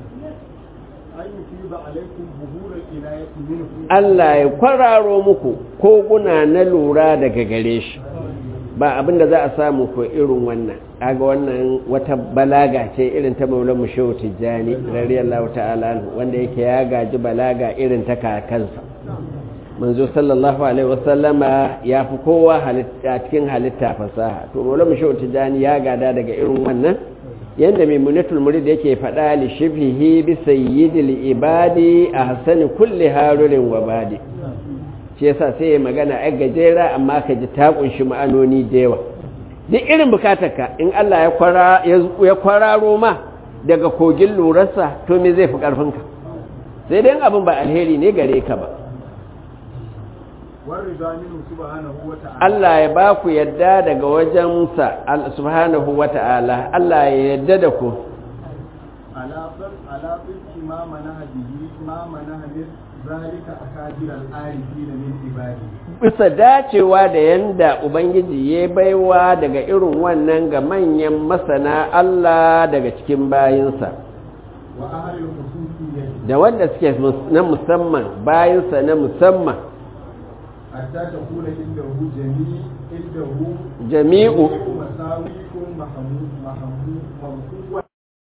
Allah ya kwararo muku koguna na lura daga gare shi ba abinda za a samu ko irin wannan kaga wannan wata balaga ce irin ta maulan mushehu tijjani radiyallahu ta'ala wanda yake ya gaji balaga irin ta kakansa manzo sallallahu alaihi wasallama ya fi kowa halitta cikin halitta fasaha to maulan mushehu tijjani ya gada daga irin wannan yanda maimunatul murid yake faɗa li shibhihi bi sayyidil ibadi ahsani kulli harurin wa badi shi yasa sai ya magana a gajera amma ka ji ta kunshi ma'anoni da yawa duk irin bukatarka in Allah ya kwara ya kwararo ma daga kogin lurarsa to me zai fi karfinka sai dai abin ba alheri ne gare ka ba Allah ya ba ku yadda daga wajensa subhanahu wa ta'ala Allah ya yadda da ku bisa dacewa da yanda Ubangiji ya baiwa daga irin wannan ga manyan masana Allah daga cikin bayinsa da wanda suke na musamman bayinsa na musamman حتى تكون عنده جميع عنده جميع مساويكم محمود محمود ممحوة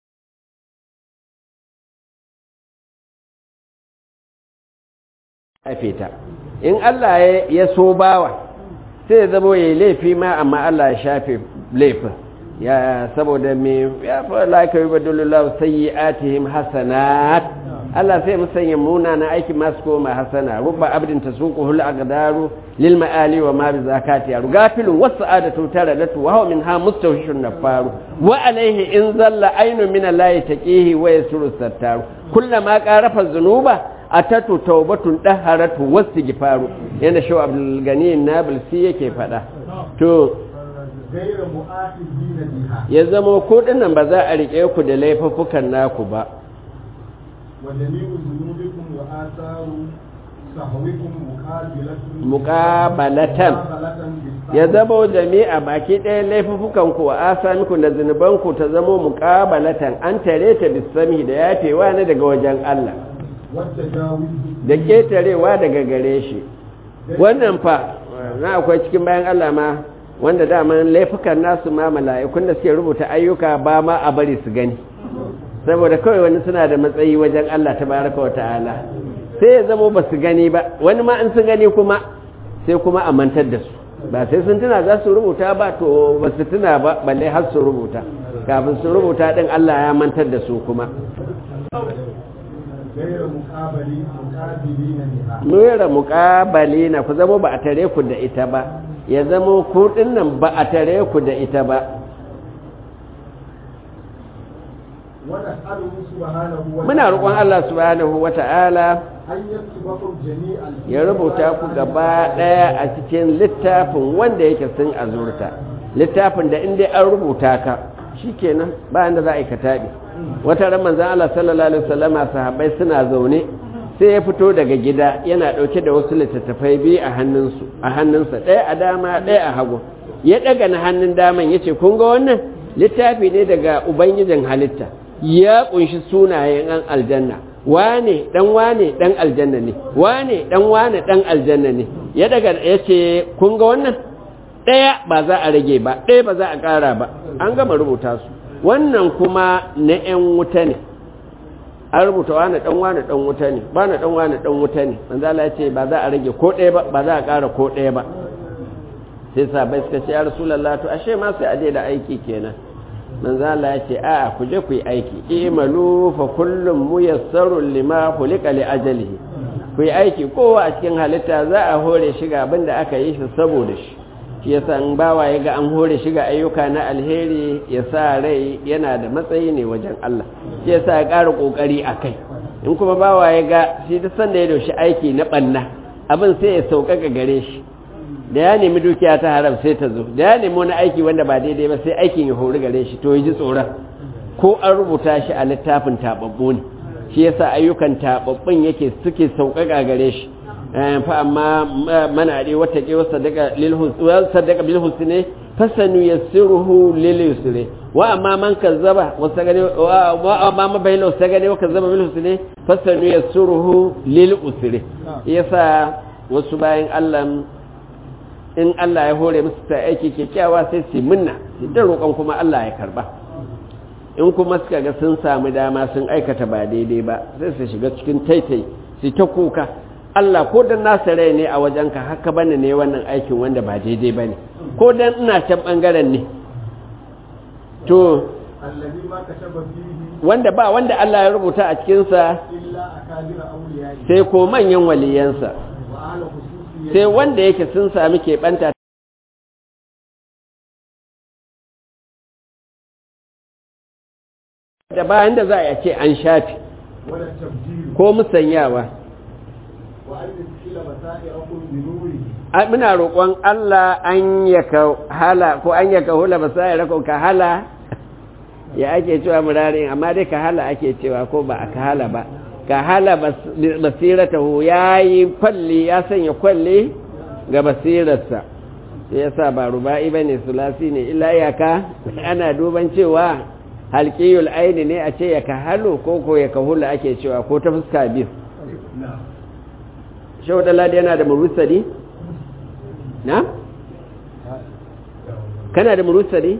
fita in Allah ya so bawa sai zama ya laifi ma amma Allah ya shafe laifin ya saboda me ya fa laka yubadullahu sayyi'atihim hasanat Allah sai musanya muna na aiki masu koma hasana rubba abdin tasuquhu al-aqdaru lil ma'ali wa ma bi zakati yaru gafilun wasa'adatu taradatu wa huwa minha mustawhishun nafaru wa alayhi in zalla aynu min allahi taqihi wa yasuru sattaru kullama qarafa dhunuba atatu tawbatun daharatu wastighfaru yana shaw abdul gani nabilsi yake fada to غير مؤاخذين بها ya zama ko dinnan ba za a rike ku da laifuffukan naku ba وجميع ذنوبكم وآثار سهوكم مقابلة muqabalatan مقابلة ya zama jami'a baki ɗaya laifuffukan ku wa asamiku da zunubanku ta zama muqabalatan an tare ta bisami da yafewa ne daga wajen Allah والتجاوز da ketarewa daga gare shi wannan fa na akwai cikin bayan Allah ma wanda daman laifukan nasu ma mala'ikun da suke rubuta ayyuka ba ma a bari su gani saboda kawai wani suna da matsayi wajen Allah tabaraka wa ta'ala sai ya zama ba su gani ba wani ma in sun gani kuma sai kuma a mantar da su ba sai sun tuna za su rubuta ba to ba su tuna ba balle har su rubuta kafin su rubuta din Allah ya mantar da su kuma غير مقابلين مقابلين بها nura muƙabali na ku zama ba a tare ku da ita ba ya zama ku nan ba a tare ku da ita ba ونسأله سبحانه وتعالى muna roƙon Allah subhanahu wata'ala أن يكتبكم جميعا ya rubuta ku gaba ɗaya a cikin littafin wanda yake sun azurta littafin da inda an rubuta ka shikenan ba inda za a yi ka taɓi wata ran manzan Allah sallallahu alaihi wasallama sahabbai suna zaune sai ya fito daga gida yana ɗauke da wasu littattafai biyu a hannunsu a hannunsa ɗaya a dama ɗaya a hagu ya ɗaga na hannun daman ya ce kun ga wannan littafi ne daga ubangijin halitta ya ƙunshi sunayen an aljanna wane dan wane dan aljanna ne wane dan wane dan aljanna ne ya daga ya ce kun ga wannan ɗaya ba za a rage ba ɗaya ba za a ƙara ba an gama rubuta su wannan kuma na 'yan wuta ne an rubuta wane dan wane dan wuta ne wane dan wane dan wuta ne manzo Allah ya ce ba za a rage ko ɗaya ba ba za a ƙara ko ɗaya ba sai sahabbai suka ce ya rasulullah to ashe ma sai a daina aiki kenan manzo Allah ya ce a ku je ku yi aiki imalu fa kullum muyassarun lima khuliqa li ajalihi ku yi aiki kowa a cikin halitta za a hore shi ga abin da aka yi shi saboda shi shi yasa in bawa ya ga an hore shi ga ayyuka na alheri ya sa rai yana da matsayi ne wajen Allah shi yasa ya ƙara ƙoƙari a kai in kuma bawa ya ga shi duk sanda ya doshi aiki na ɓanna abin sai ya sauƙaƙa gare shi da ya nemi dukiya ta haram sai ta zo da ya nemi wani aiki wanda ba daidai ba sai aikin ya hori gare shi to ya ji tsoron ko an rubuta shi a littafin taɓaɓɓu ne shi yasa ayyukan taɓaɓɓun yake suke sauƙaƙa gare shi fa amma mana dai wata ke sadaka lil sadaka bil husni fasanu yassiruhu lil yusri wa amma man kazzaba wasagani wa amma ma baylo sagani wa kazzaba bil husni fasanu yassiruhu lil usri yasa wasu bayan Allah in Allah ya hore musu ta aiki kyakkyawa sai su minna da roƙon kuma Allah ya karba in kuma suka ga sun samu dama sun aikata ba daidai ba sai su shiga cikin taitai su ta kuka Allah ko dan nasa rai ne a wajenka haka bane ne wannan aikin wanda ba daidai bane ko dan ina can bangaren ne to wanda ba wanda Allah ya rubuta a cikinsa sai ko manyan waliyansa sai wanda yake sun sami keɓanta da bayan da za a ce an shafi ko musanyawa muna roƙon Allah an yaka hala ko an yaka hula basaya ko ka hala ya ake cewa murarin amma dai ka hala ake cewa ko ba a ka hala ba ka hala basiratahu ya yi kwalli ya sanya kwalli ga basirarsa ya sa ba ruba'i ba ne sulasi ne illa yaka ana duban cewa halƙiyul aini ne a ce ya ka halo ko ko ya ka hula ake cewa ko ta fuska biyu shehu ɗaladi yana da murusali na? kana da murusali?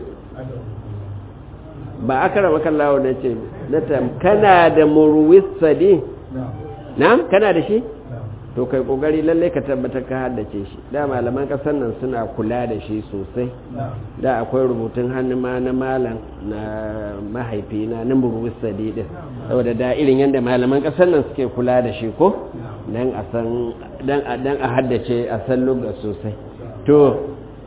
ba aka rama kallawa na ce kana da murusali? na? kana da shi? to kai kokari lalle ka tabbatar ka haddace shi da malaman kasar nan suna kula da shi sosai da akwai rubutun hannu ma na malam na mahaifina na murusali din saboda da irin yadda malaman kasar nan suke kula da shi ko dan a san dan a dan a haddace a san lugha sosai to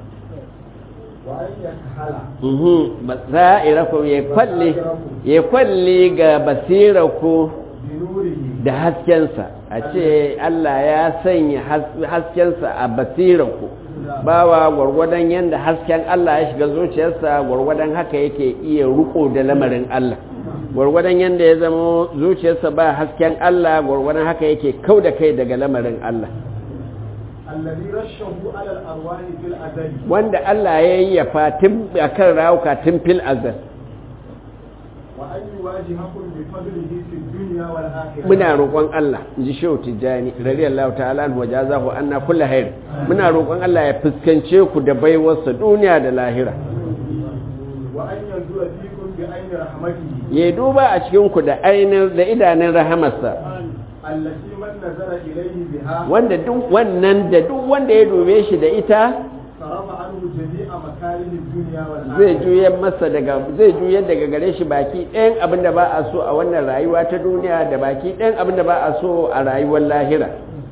mhm basairakum ya kwalle ya kwalle ga basiraku da haskensa a ce Allah ya sanya haskensa a basiraku bawa gwargwadon yadda hasken Allah ya shiga zuciyarsa gwargwadon haka yake iya riko da lamarin Allah gwargwadon yadda ya zama zuciyarsa ba hasken Allah gwargwadon haka yake kau da kai daga lamarin Allah wanda Allah ya yi ya fatin a kan rawuka tun fil azal muna roƙon Allah in ji shehu tijjani radiyallahu ta'ala wa jazahu anna kullu khair muna roƙon Allah ya fuskance ku da baiwarsa duniya da lahira ya duba a cikin ku da ainin da idanun rahamarsa wanda duk wannan da duk wanda ya dube shi da ita zai juyar masa daga zai juyar daga gare shi baki ɗayan abin da ba a so a wannan rayuwa ta duniya da baki ɗayan abin da ba a so a rayuwar lahira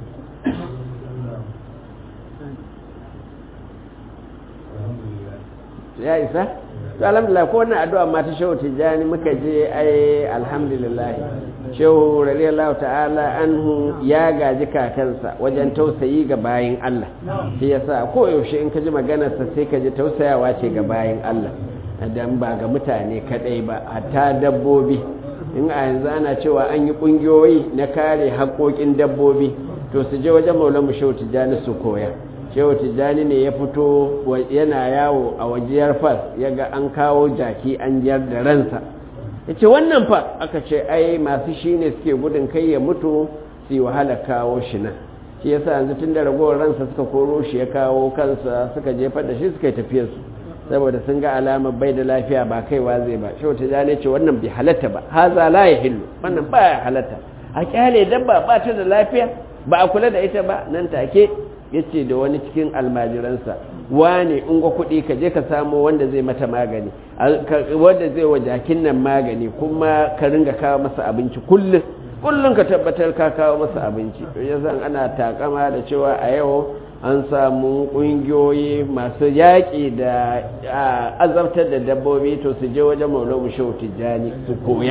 ya isa to alhamdulillah ko wannan addu'a ma ta shehu tijani muka je ai alhamdulillah shehu radiyallahu ta'ala anhu ya gaji kakansa wajen tausayi ga bayin Allah shi yasa ko yaushe in ka ji maganarsa sai ka ji tausayawa ce ga bayin Allah dan ba ga mutane kadai ba hatta dabbobi in a yanzu ana cewa an yi kungiyoyi na kare haƙoƙin dabbobi to su je wajen maulamu shehu tijani su koya shehu tijjani ne ya fito yana yawo a wajiyar fas ya ga an kawo jaki an jiyar da ransa ya ce wannan fa aka ce ai masu shi ne suke gudun kai ya mutu su yi wahala kawo shi nan shi ya sa yanzu tun da ragowar ransa suka koro shi ya kawo kansa suka jefar da shi suka yi tafiyarsu saboda sun ga alamar bai da lafiya ba kaiwa zai ba shehu tijjani ce wannan bai halatta ba haza la ya hillu wannan ba ya halatta a kyale dabba ba ta da lafiya ba a kula da ita ba nan take ya ce da wani cikin almajiransa wane in ga kuɗi ka je ka samo wanda zai mata magani wanda zai wa jakin nan magani kuma ka ringa kawo masa abinci kullum kullum ka tabbatar ka kawo masa abinci ya san ana takama da cewa a yau an samu ƙungiyoyi masu yaƙi da azabtar da dabbobi to su je wajen maulamu shehu tijjani su koya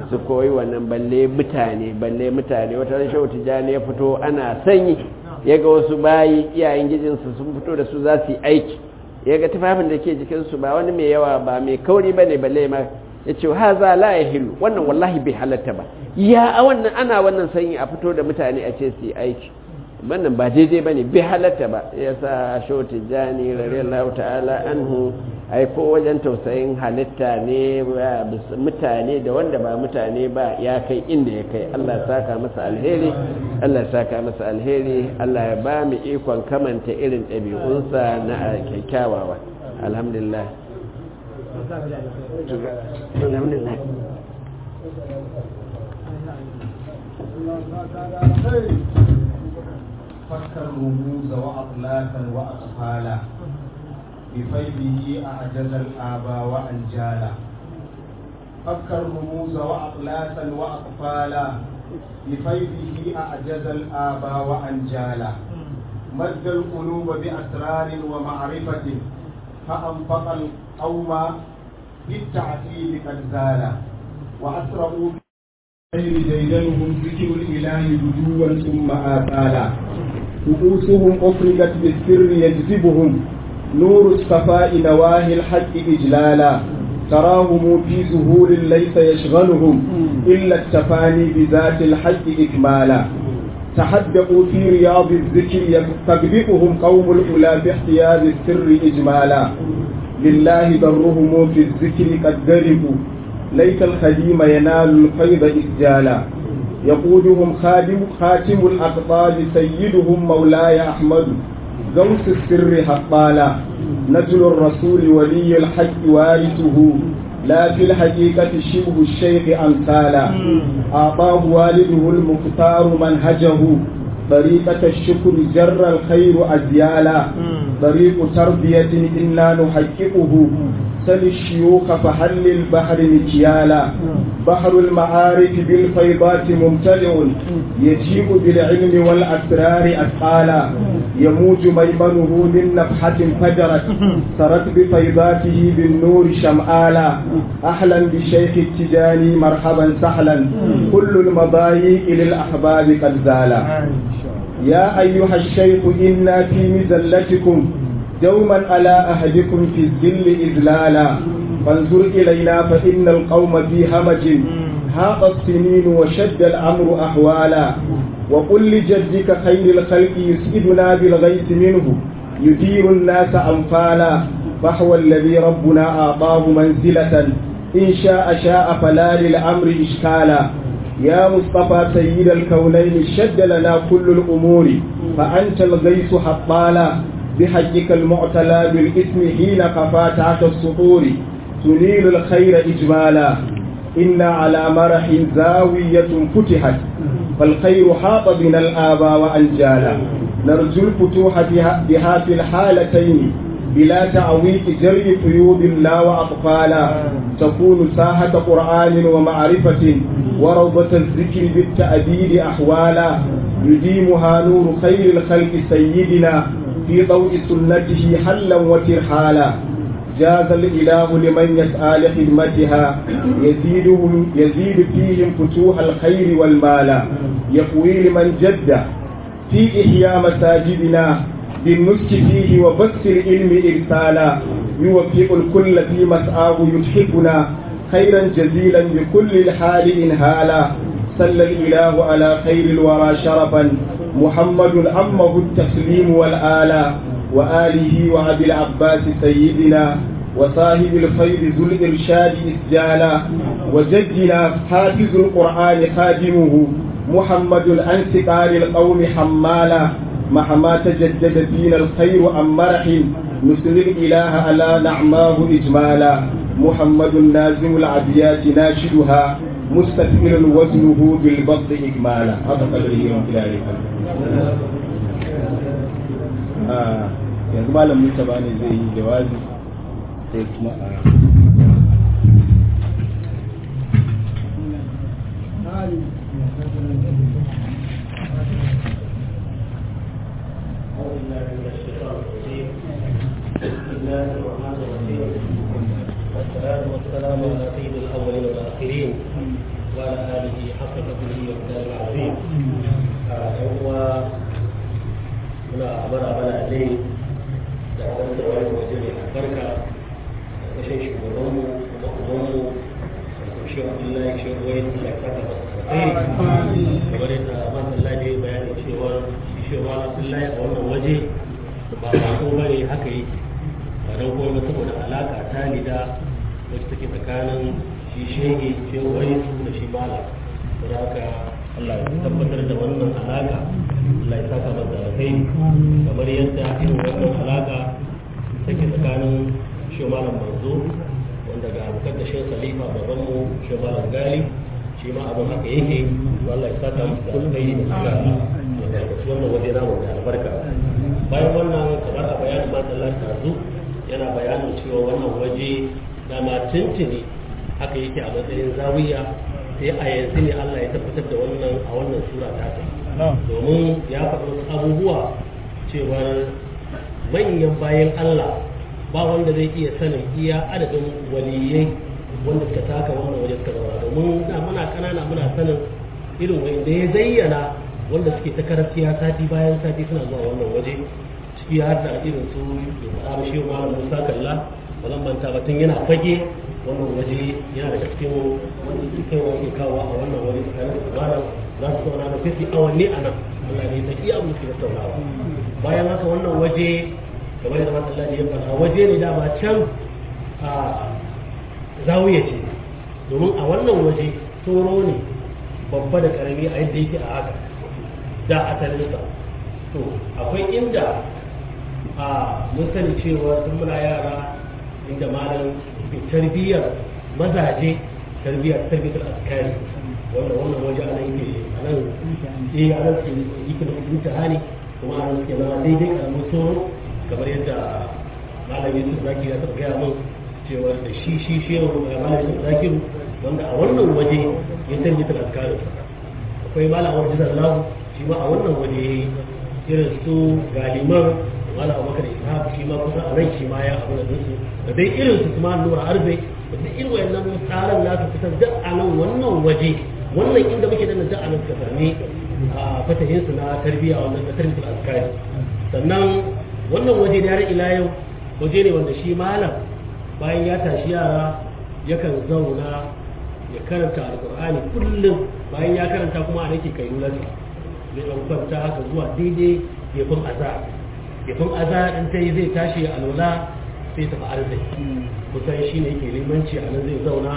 su koyi wannan balle mutane balle mutane wata ran shehu tijjani ya fito ana sanyi ya ga wasu bayi iyayen gijinsu sun fito da su za su yi aiki ya ga tufafin da ke jikinsu ba wani mai yawa ba mai kauri ba ne balle ma ya ce ha za la ya hilu wannan wallahi bai halatta ba ya a wannan ana wannan sanyi a fito da mutane a ce su yi aiki wannan ba daidai ba ne bai halatta ba ya sa shehu tijjani radiyallahu ta'ala anhu aiko wajen tausayin halitta ne mutane da wanda ba mutane ba ya kai inda ya kai Allah saka masa alheri Allah saka masa alheri Allah ya ba mu ikon kamanta irin ɗabi'unsa na kyakkyawawa alhamdulillah alhamdulillah فكر رموز وأطلافا وأطفالا بفيده أعجز الآبا وأنجالا فكر رموز وأطلاسا وأطفالا بفيده أعجز الآبا وأنجالا مد القلوب بأسرار ومعرفة فأنفق القوم بالتعتيب قد زالا وأسرعوا غير ديدنهم ذكر الإله بدوا ثم آتالا رؤوسهم أفرقت بالسر يجذبهم نور الصفاء نواهي الحق إجلالا تراهم في زهور ليس يشغلهم إلا التفاني بذات الحق إكمالا تحدقوا في رياض الذكر تسبقهم قوم الأولى باحتياز السر إجمالا لله برهم في الذكر قد دربوا ليت الخديم ينال الفيض إسجالا يقودهم خادم خاتم الأقطاب سيدهم مولاي أحمد غوث السر حقالا نجل الرسول ولي الحق وارثه لا في الحقيقة شبه الشيخ أمثالا أعطاه والده المختار منهجه طريقة الشكر جر الخير أزيالا طريق تربية إنا نحققه سل الشيوخ فحل البحر مكيالا بحر المعارف بالفيضات ممتلئ يجيء بالعلم والأسرار أثقالا يموج ميمنه من نفحة فجرت سرت بفيضاته بالنور شمآلا أهلا بشيخ التجاني مرحبا سهلا كل المضايق للأحباب قد زالا يا أيها الشيخ إنا في مزلتكم دوما على أهدكم في الذل إذلالا فانظر إلينا فإن القوم في همج هاق السنين وشد الأمر أحوالا وقل لجدك خير الخلق يسئدنا بالغيث منه يدير الناس أنفالا فهو الذي ربنا أعطاه منزلة إن شاء شاء فلا للأمر إشكالا يا مصطفى سيد الكونين شد لنا كل الأمور فأنت الغيث حطالا بحجك المعتلى بالإثم حين قفا تحت السطور تنيل الخير إجمالا إنا على مرح زاوية فتحت فالخير حاط بنا الآبا وأنجالا نرجو الفتوح بها, بها في الحالتين بلا تعويق جري قيود لا وأطفالا تكون ساحة قرآن ومعرفة وروضة الذكر بالتأديب أحوالا يديمها نور خير الخلق سيدنا في ضوء سنته حلا وترحالا جاز الإله لمن يسعى لخدمتها يزيدهم يزيد فيهم فتوح الخير والمال يقوي لمن جد في إحياء مساجدنا بالنسك فيه وبث العلم إرسالا يوفق الكل في مسعاه يتحفنا خيرا جزيلا بكل الحال إنهالا صلى الإله على خير الورى شرفا محمد أمه التسليم والآلاء وآله وأبي العباس سيدنا وصاحب الخير ذو الإرشاد إسجالا وجدنا حافظ القرآن خادمه محمد الأنسقال القوم حمالا مهما تجدد فينا الخير أم مرح نسل الإله على نعماه إجمالا محمد نازم العبيات ناشدها مستثمر وزنه بالبط إجمالا هذا قدره من خلال yanzu malam Mustapha ne zai yi jawabi sai kuma a والصلاة والسلام على سيد الأولين والآخرين وعلى آله حق قدره ومقداره العظيم هو muna amara mana ne da abin da wani waje mai albarka da kashin shugabanmu kuma ubanmu da shi abdullahi shi wai Allah ya saka masa alkhairi kamar yadda masallaci ya bayani cewa shi shi wa abdullahi a wannan waje ba ba ko bane haka yake ba don kuma saboda alaka ta lida wacce take tsakanin shi shege shi wai da shi mala saboda haka Allah ya tabbatar da wannan alaka Allah ya saka masa alkhairi kamar yadda irin wannan alaka take tsakanin shi malam manzo wanda ga bukar da shi khalifa baban mu shi malam gali shi ma abin haka yake Allah ya saka masa alkhairi da suka da wannan waje namu da albarka bayan wannan kamar a bayanin masallar tazu yana bayanin cewa wannan waje dama tuntuni haka yake a matsayin zawiya sai a yanzu ne Allah ya tabbatar da wannan a wannan sura ta ta domin ya faɗi wasu abubuwa cewar manyan bayan Allah ba wanda zai iya sanin iya adadin waliyai wanda suka taka wannan waje suka zauna domin da muna kanana muna sanin irin wanda ya zayyana wanda suke ta karafiya sati bayan sati suna zuwa wannan waje ciki har da irin su da shi malam Musa Kalla ba zan manta ba tun yana fage wannan waje yana daga cikin wanda ke kai wani kawo a wannan waje tsakanin su malam za su zauna da fisi awanni a nan Allah ne ta iya musu da taurawa bayan haka wannan waje kamar yadda masu Allah ya faɗa waje ne dama can a zawiya ce domin a wannan waje tsoro ne babba da karami a yadda yake a haka da asalinsa to akwai inda a mun sani cewa sun muna yara inda malam ke tarbiyyar mazaje tarbiyyar tarbiyyar askari wanda wannan waje ana yake a nan eh a nan yake da imtihani kuma a nan suke zama daidai karamin tsoro kamar yadda malam yusuf zaki ya taɓa gaya min cewa da shi shi shehu malam yusuf zakiru wanda a wannan waje ya tarbiyyar askarin akwai malam wajen zallahu shi ma a wannan waje ya yi irin su galiman wala abubakar ishaq shi ma kusa a ran shi ma ya abu da dinsu da dai irin su kuma nura arbe da duk irin wayannan tsaran nasu fitar da a nan wannan waje wannan inda muke da da a nan suka sami a fatahin su na tarbiyya wannan na tarbiyyar azkari sannan wannan waje da har ila yau waje ne wanda shi malam bayan ya tashi yara yakan zauna ya karanta alkur'ani kullum bayan ya karanta kuma a nake kai nulansa zai ɗan kwanta haka zuwa daidai gefin azar gefin azar in ta yi zai tashi a lola sai tafi arziki kusan shi ne yake limanci a nan zai zauna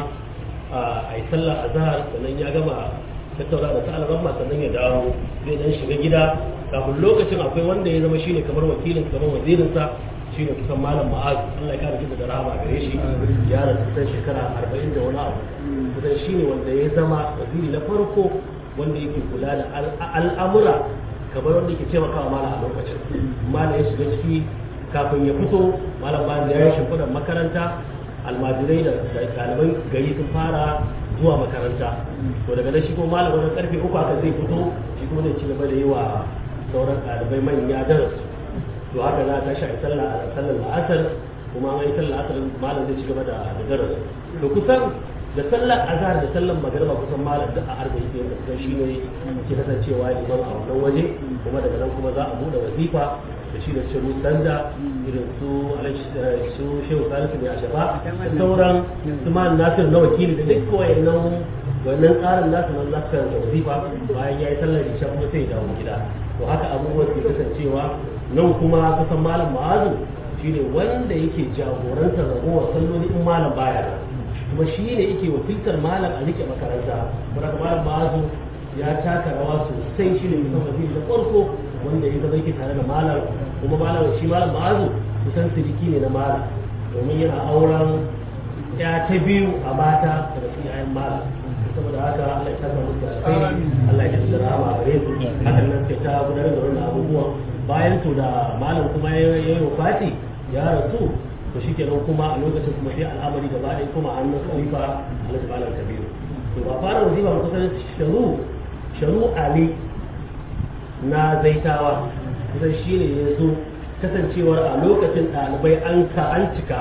a yi sallah azhar sannan ya gama tattauna da sa'al ramma sannan ya dawo zai dan shiga gida kafin lokacin akwai wanda ya zama shine kamar wakilin kamar wazirinsa shine kusan malam ma'az Allah ya kare shi da rahama gare shi ya rasu kusan shekara 40 da wani abu kusan shine wanda ya zama waziri na farko wanda yake kula da al'amura kamar wanda yake taimakawa malam a lokacin malam ya shiga ciki kafin ya fito malam bayan ya yi shimfiɗar makaranta almajirai da ɗaliban gari sun fara zuwa makaranta to daga nan shi kuma malam wajen karfe uku aka zai fito shi kuma zai ci gaba da yi wa sauran ɗalibai manya darasu to haka za ta shi sallah a sallar la'asar kuma an yi sallar la'asar malam zai ci gaba da darasu to kusan da sallar azhar da sallar magariba kusan malam duk a arba'in da kusan shi ne ke kasancewa liman a wannan waje kuma daga nan kuma za a buɗe wazifa da shi da shiru sanda irin su su shehu salisu ne a shafa da sauran su ma nasir na wakili da duk wayannan wannan tsarin nasu nan za su karanta wazifa bayan ya yi sallar isha kuma sai ya dawo gida to haka abubuwan ke kasancewa nan kuma kusan malam ma'azu shine wanda yake jagorantar ragowar salloli in malam baya kuma shi ne yake wakiltar malam a rike makaranta kuma malam ma'azu ya taka rawa sosai shi ne kusan waziri da farko wanda ya zama yake tare da malam kuma malam shi malam ma'azu kusan siriki ne na malam domin yana auren ya ta biyu a mata daga cikin ayan malam saboda haka Allah ya saka musu alkhairi Allah ya ji rahama gare su hakan nan sai ta gudanar da wannan abubuwan bayan to da malam kuma ya yi wafati ya rasu to shikenan kuma a lokacin kuma sai al'amari gaba ɗaya kuma an nan khalifa Alhaji Malam Kabiru to ba fara wazifa kusan sharu sharu Ali na zaitawa kusan shi ne ya zo kasancewar a lokacin ɗalibai an ka an cika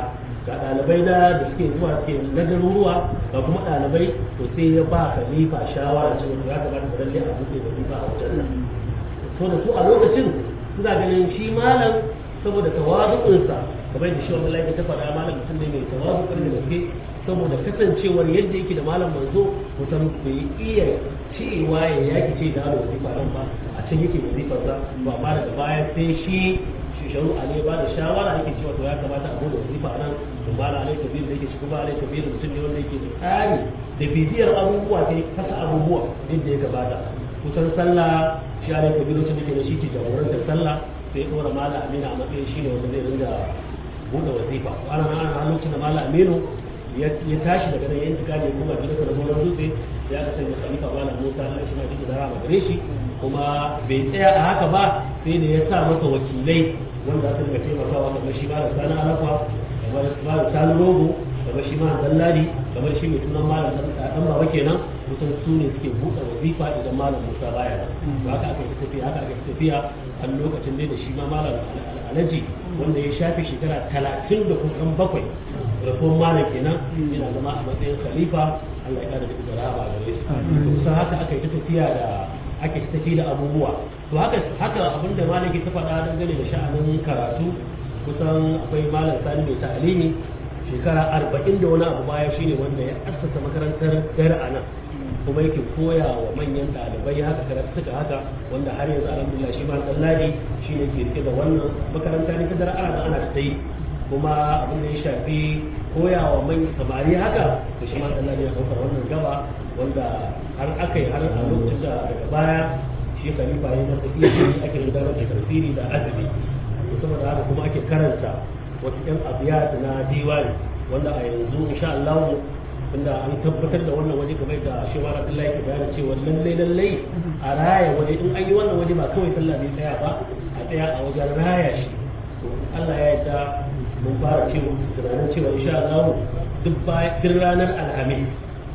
ga ɗalibai da da suke zuwa suke na garuruwa ga kuma ɗalibai to sai ya ba khalifa shawara cewa ya kamata da lalle a buɗe wazifa a wajen nan so da su a lokacin suna ganin shi malam saboda tawazu'unsa kamar da shi wannan laifin ta faɗa malam mutum ne mai tawazu da gaske saboda kasancewar yadda yake da malam manzo mutum bai iya cewa ya yaki ce da hada wazifa nan ba a can yake wazifar sa ba amma daga baya sai shi shisharu ali ba da shawara yake cewa to ya kamata a bude wazifa nan to malam alai kabir da yake shi kuma alai kabir mutum ne wanda yake da tsari da bibiyar abubuwa sai kasa abubuwa yadda ya gabata kusan sallah shi alai kabir wacce nake da shi ke jagorantar sallah sai ya ɗora malam amina a matsayin shi ne wanda zai ringa buɗe wazifa ana nan ana lokacin da malam aminu ya tashi daga nan yanzu gane kuma gidansa da gonar dutse ya ka sanya khalifa bala musa Allah shi ma shi da rama gare shi kuma bai tsaya a haka ba sai da ya sa masa wakilai wanda aka ga taimakawa kamar shi ma da sani alafa kamar ma da sani rogo kamar shi ma dallari kamar shi mai sunan malam dan baba kenan kusan su ne suke buɗe wazifa idan malam musa baya nan to haka aka yi tafiya haka aka yi tafiya a lokacin dai da shi ma malam alaji wanda ya shafe shekara talatin da kusan bakwai rasuwan malam kenan yana zama a matsayin khalifa Allah ya kada da idara ba gare su kusan haka aka yi ta tafiya da ake ta tafi da abubuwa to haka haka abin da malam ke ta faɗa dangane da sha'anin karatu kusan akwai malam sani mai ta'alimi shekara arba'in da wani abu baya shine wanda ya assasa makarantar dare a nan kuma yake koya wa manyan ɗalibai haka karatu suka haka wanda har yanzu alhamdulillah shi ma ɗan shi ne ke rike da wannan makaranta ne ta dare ana da ana ta yi kuma abin da ya shafi koya wa manyan samari haka da shi ma ɗan ya ɗaukar wannan gaba wanda har aka yi har a lokacin da daga baya shi khalifa ya masa iya ake gudanar da tafsiri da azumi saboda haka kuma ake karanta wasu yan abiyat na diwani wanda a yanzu insha Allah tunda an tabbatar da wannan waje kamar da shi wa Abdullahi ke bayani cewa lalle lalle a raya waje in an yi wannan waje ba kawai sallah bai tsaya ba a tsaya a wajen raya shi to Allah ya yarda mun fara cewa tunanin cewa insha Allah duk bayan ranar alhamis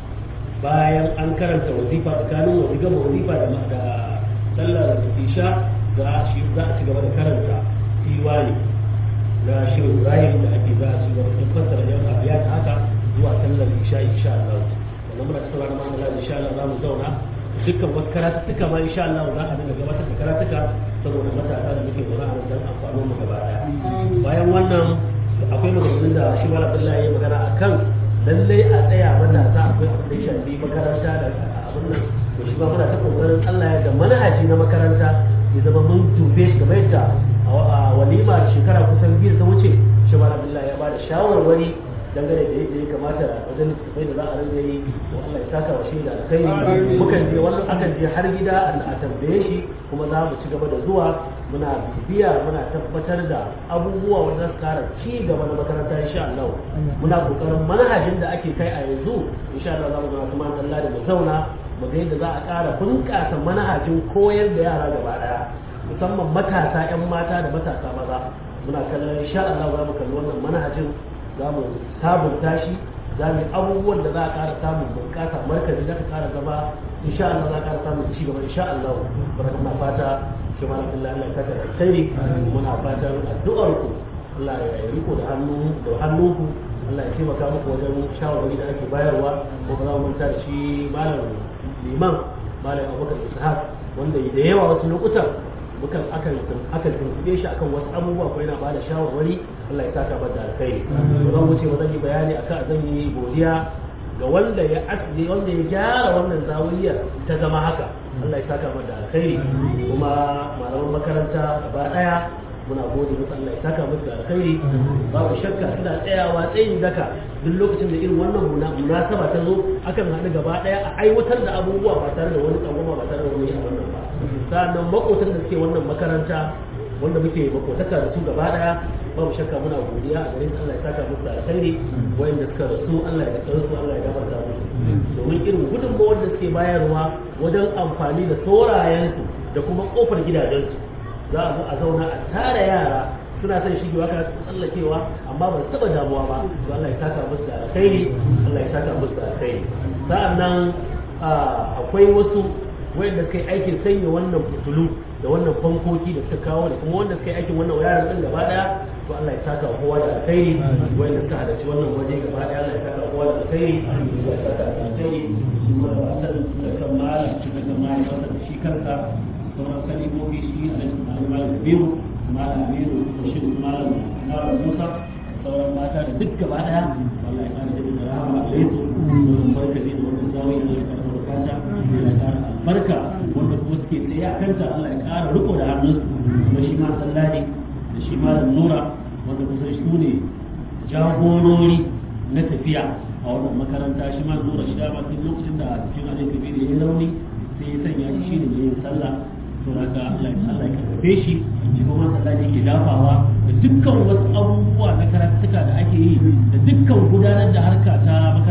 bayan an karanta wazifa tsakanin wazifa wazifa da sallar isha za a ci gaba da karanta diwani na shirin ibrahim da ake za a ci gaba da fassara yan abiya ta haka zuwa sallar isha insha Allah wannan muna cikin ranar ma'amala insha Allah za mu zauna dukkan wasu karatuttuka ma insha Allah za a dinga gabatar da karatuka saboda matasa da muke zaune a nan don amfanin mu gaba daya bayan wannan akwai maganganun da shi mala Abdullahi ya magana akan lallai a tsaya matasa akwai abin da ya shafi makaranta da abin nan to shi ma muna ta kokarin Allah ya ga manhaji na makaranta ya zama mun dube shi kamar yadda a walima shekara kusan biyu ta wuce shi ma Abdullahi ya bada shawarwari dangane da yadda ya kamata wajen littattafai da za a rinka yi to Allah ya saka wa shi da alkhairi mukan je wannan akan je har gida a tambaye shi kuma za mu ci gaba da zuwa muna bibiya muna tabbatar da abubuwa wanda su kara ci gaba na makaranta insha Allah muna kokarin manhajin da ake kai a yanzu insha Allah za mu zama kuma Allah da mu zauna mu ga yadda za a ƙara bunƙasa manhajin koyar da yara gaba daya musamman matasa 'yan mata da matasa maza muna kallon insha Allah za mu kalli wannan manhajin za mu sabunta shi za mu yi abubuwan da za a ƙara samun bunƙasa markazi za ka ƙara zama insha Allah za a ƙara samun ci gaba insha Allah barka muna fata shi ma Allah Allah ya saka alkhairi muna fatan addu'ar ku Allah ya riko da hannu da hannunku Allah ya taimaka muku wajen shawarwari da ake bayarwa ko ba za mu manta da shi malam liman malam Abubakar Ishaq wanda da yawa wasu lokutan mukan akan akan tuntube shi akan wasu abubuwa ko yana bada shawarwari Allah ya saka mata alkhairi to zan wuce ba zan yi bayani akan zan yi godiya ga wanda ya asli wanda ya gyara wannan zawiyar ta zama haka Allah ya saka mata alkhairi kuma malaman makaranta gaba daya muna gode musu Allah ya saka musu da alkhairi babu shakka suna tsayawa tsayin daka duk lokacin da irin wannan munasaba ta zo akan haɗu gaba daya a aiwatar da abubuwa ba tare da wani tsangwama ba tare da wani abin nan ba sa'annan makotan da suke wannan makaranta wanda muke makotaka da su gaba daya babu shakka muna godiya a garin Allah ya saka musu da alkhairi wayanda suka rasu Allah ya tsare su Allah ya gafarta musu domin irin gudunmawar da suke bayarwa wajen amfani da saurayensu da kuma kofar gidajensu za a zo a zauna a tara yara suna son shigewa kana tsallakewa amma ba su taba damuwa ba to Allah ya saka musu da alkhairi Allah ya saka musu da alkhairi sa'annan akwai wasu wayanda suka yi aikin sanya wannan fitulu da wannan fankoki da suka kawo da kuma wanda suka yi aikin wannan wayarin din gaba daya to Allah ya saka kowa da alkhairi wanda suka halarci wannan waje gaba daya Allah ya saka kowa da alkhairi ya saka alkhairi kuma da wasan da kan malam da kan malam da shi kansa sauran kalimomi shi da malam biyu malam biyu da shi malam malam Musa sauran mata da duk gaba daya wallahi ya kare da rahama a gare su barka da wannan zawi da ya kare barkata ya kare albarka wanda kuma suke tsaye a kanta Allah ya kara riko da hannunsu kuma shi ma sallani da shi malam Nura wanda kusan su ne jagorori na tafiya a wannan makaranta shi ma Nura shi dama tun lokacin da cikin alai kabiri ya yi rauni sai ya sanya shi shi ne mai yin sallah to haka Allah Allah ya karfafe shi shi kuma sallah ne ke dafawa da dukkan wasu abubuwa na karatuka da ake yi da dukkan gudanar da harka ta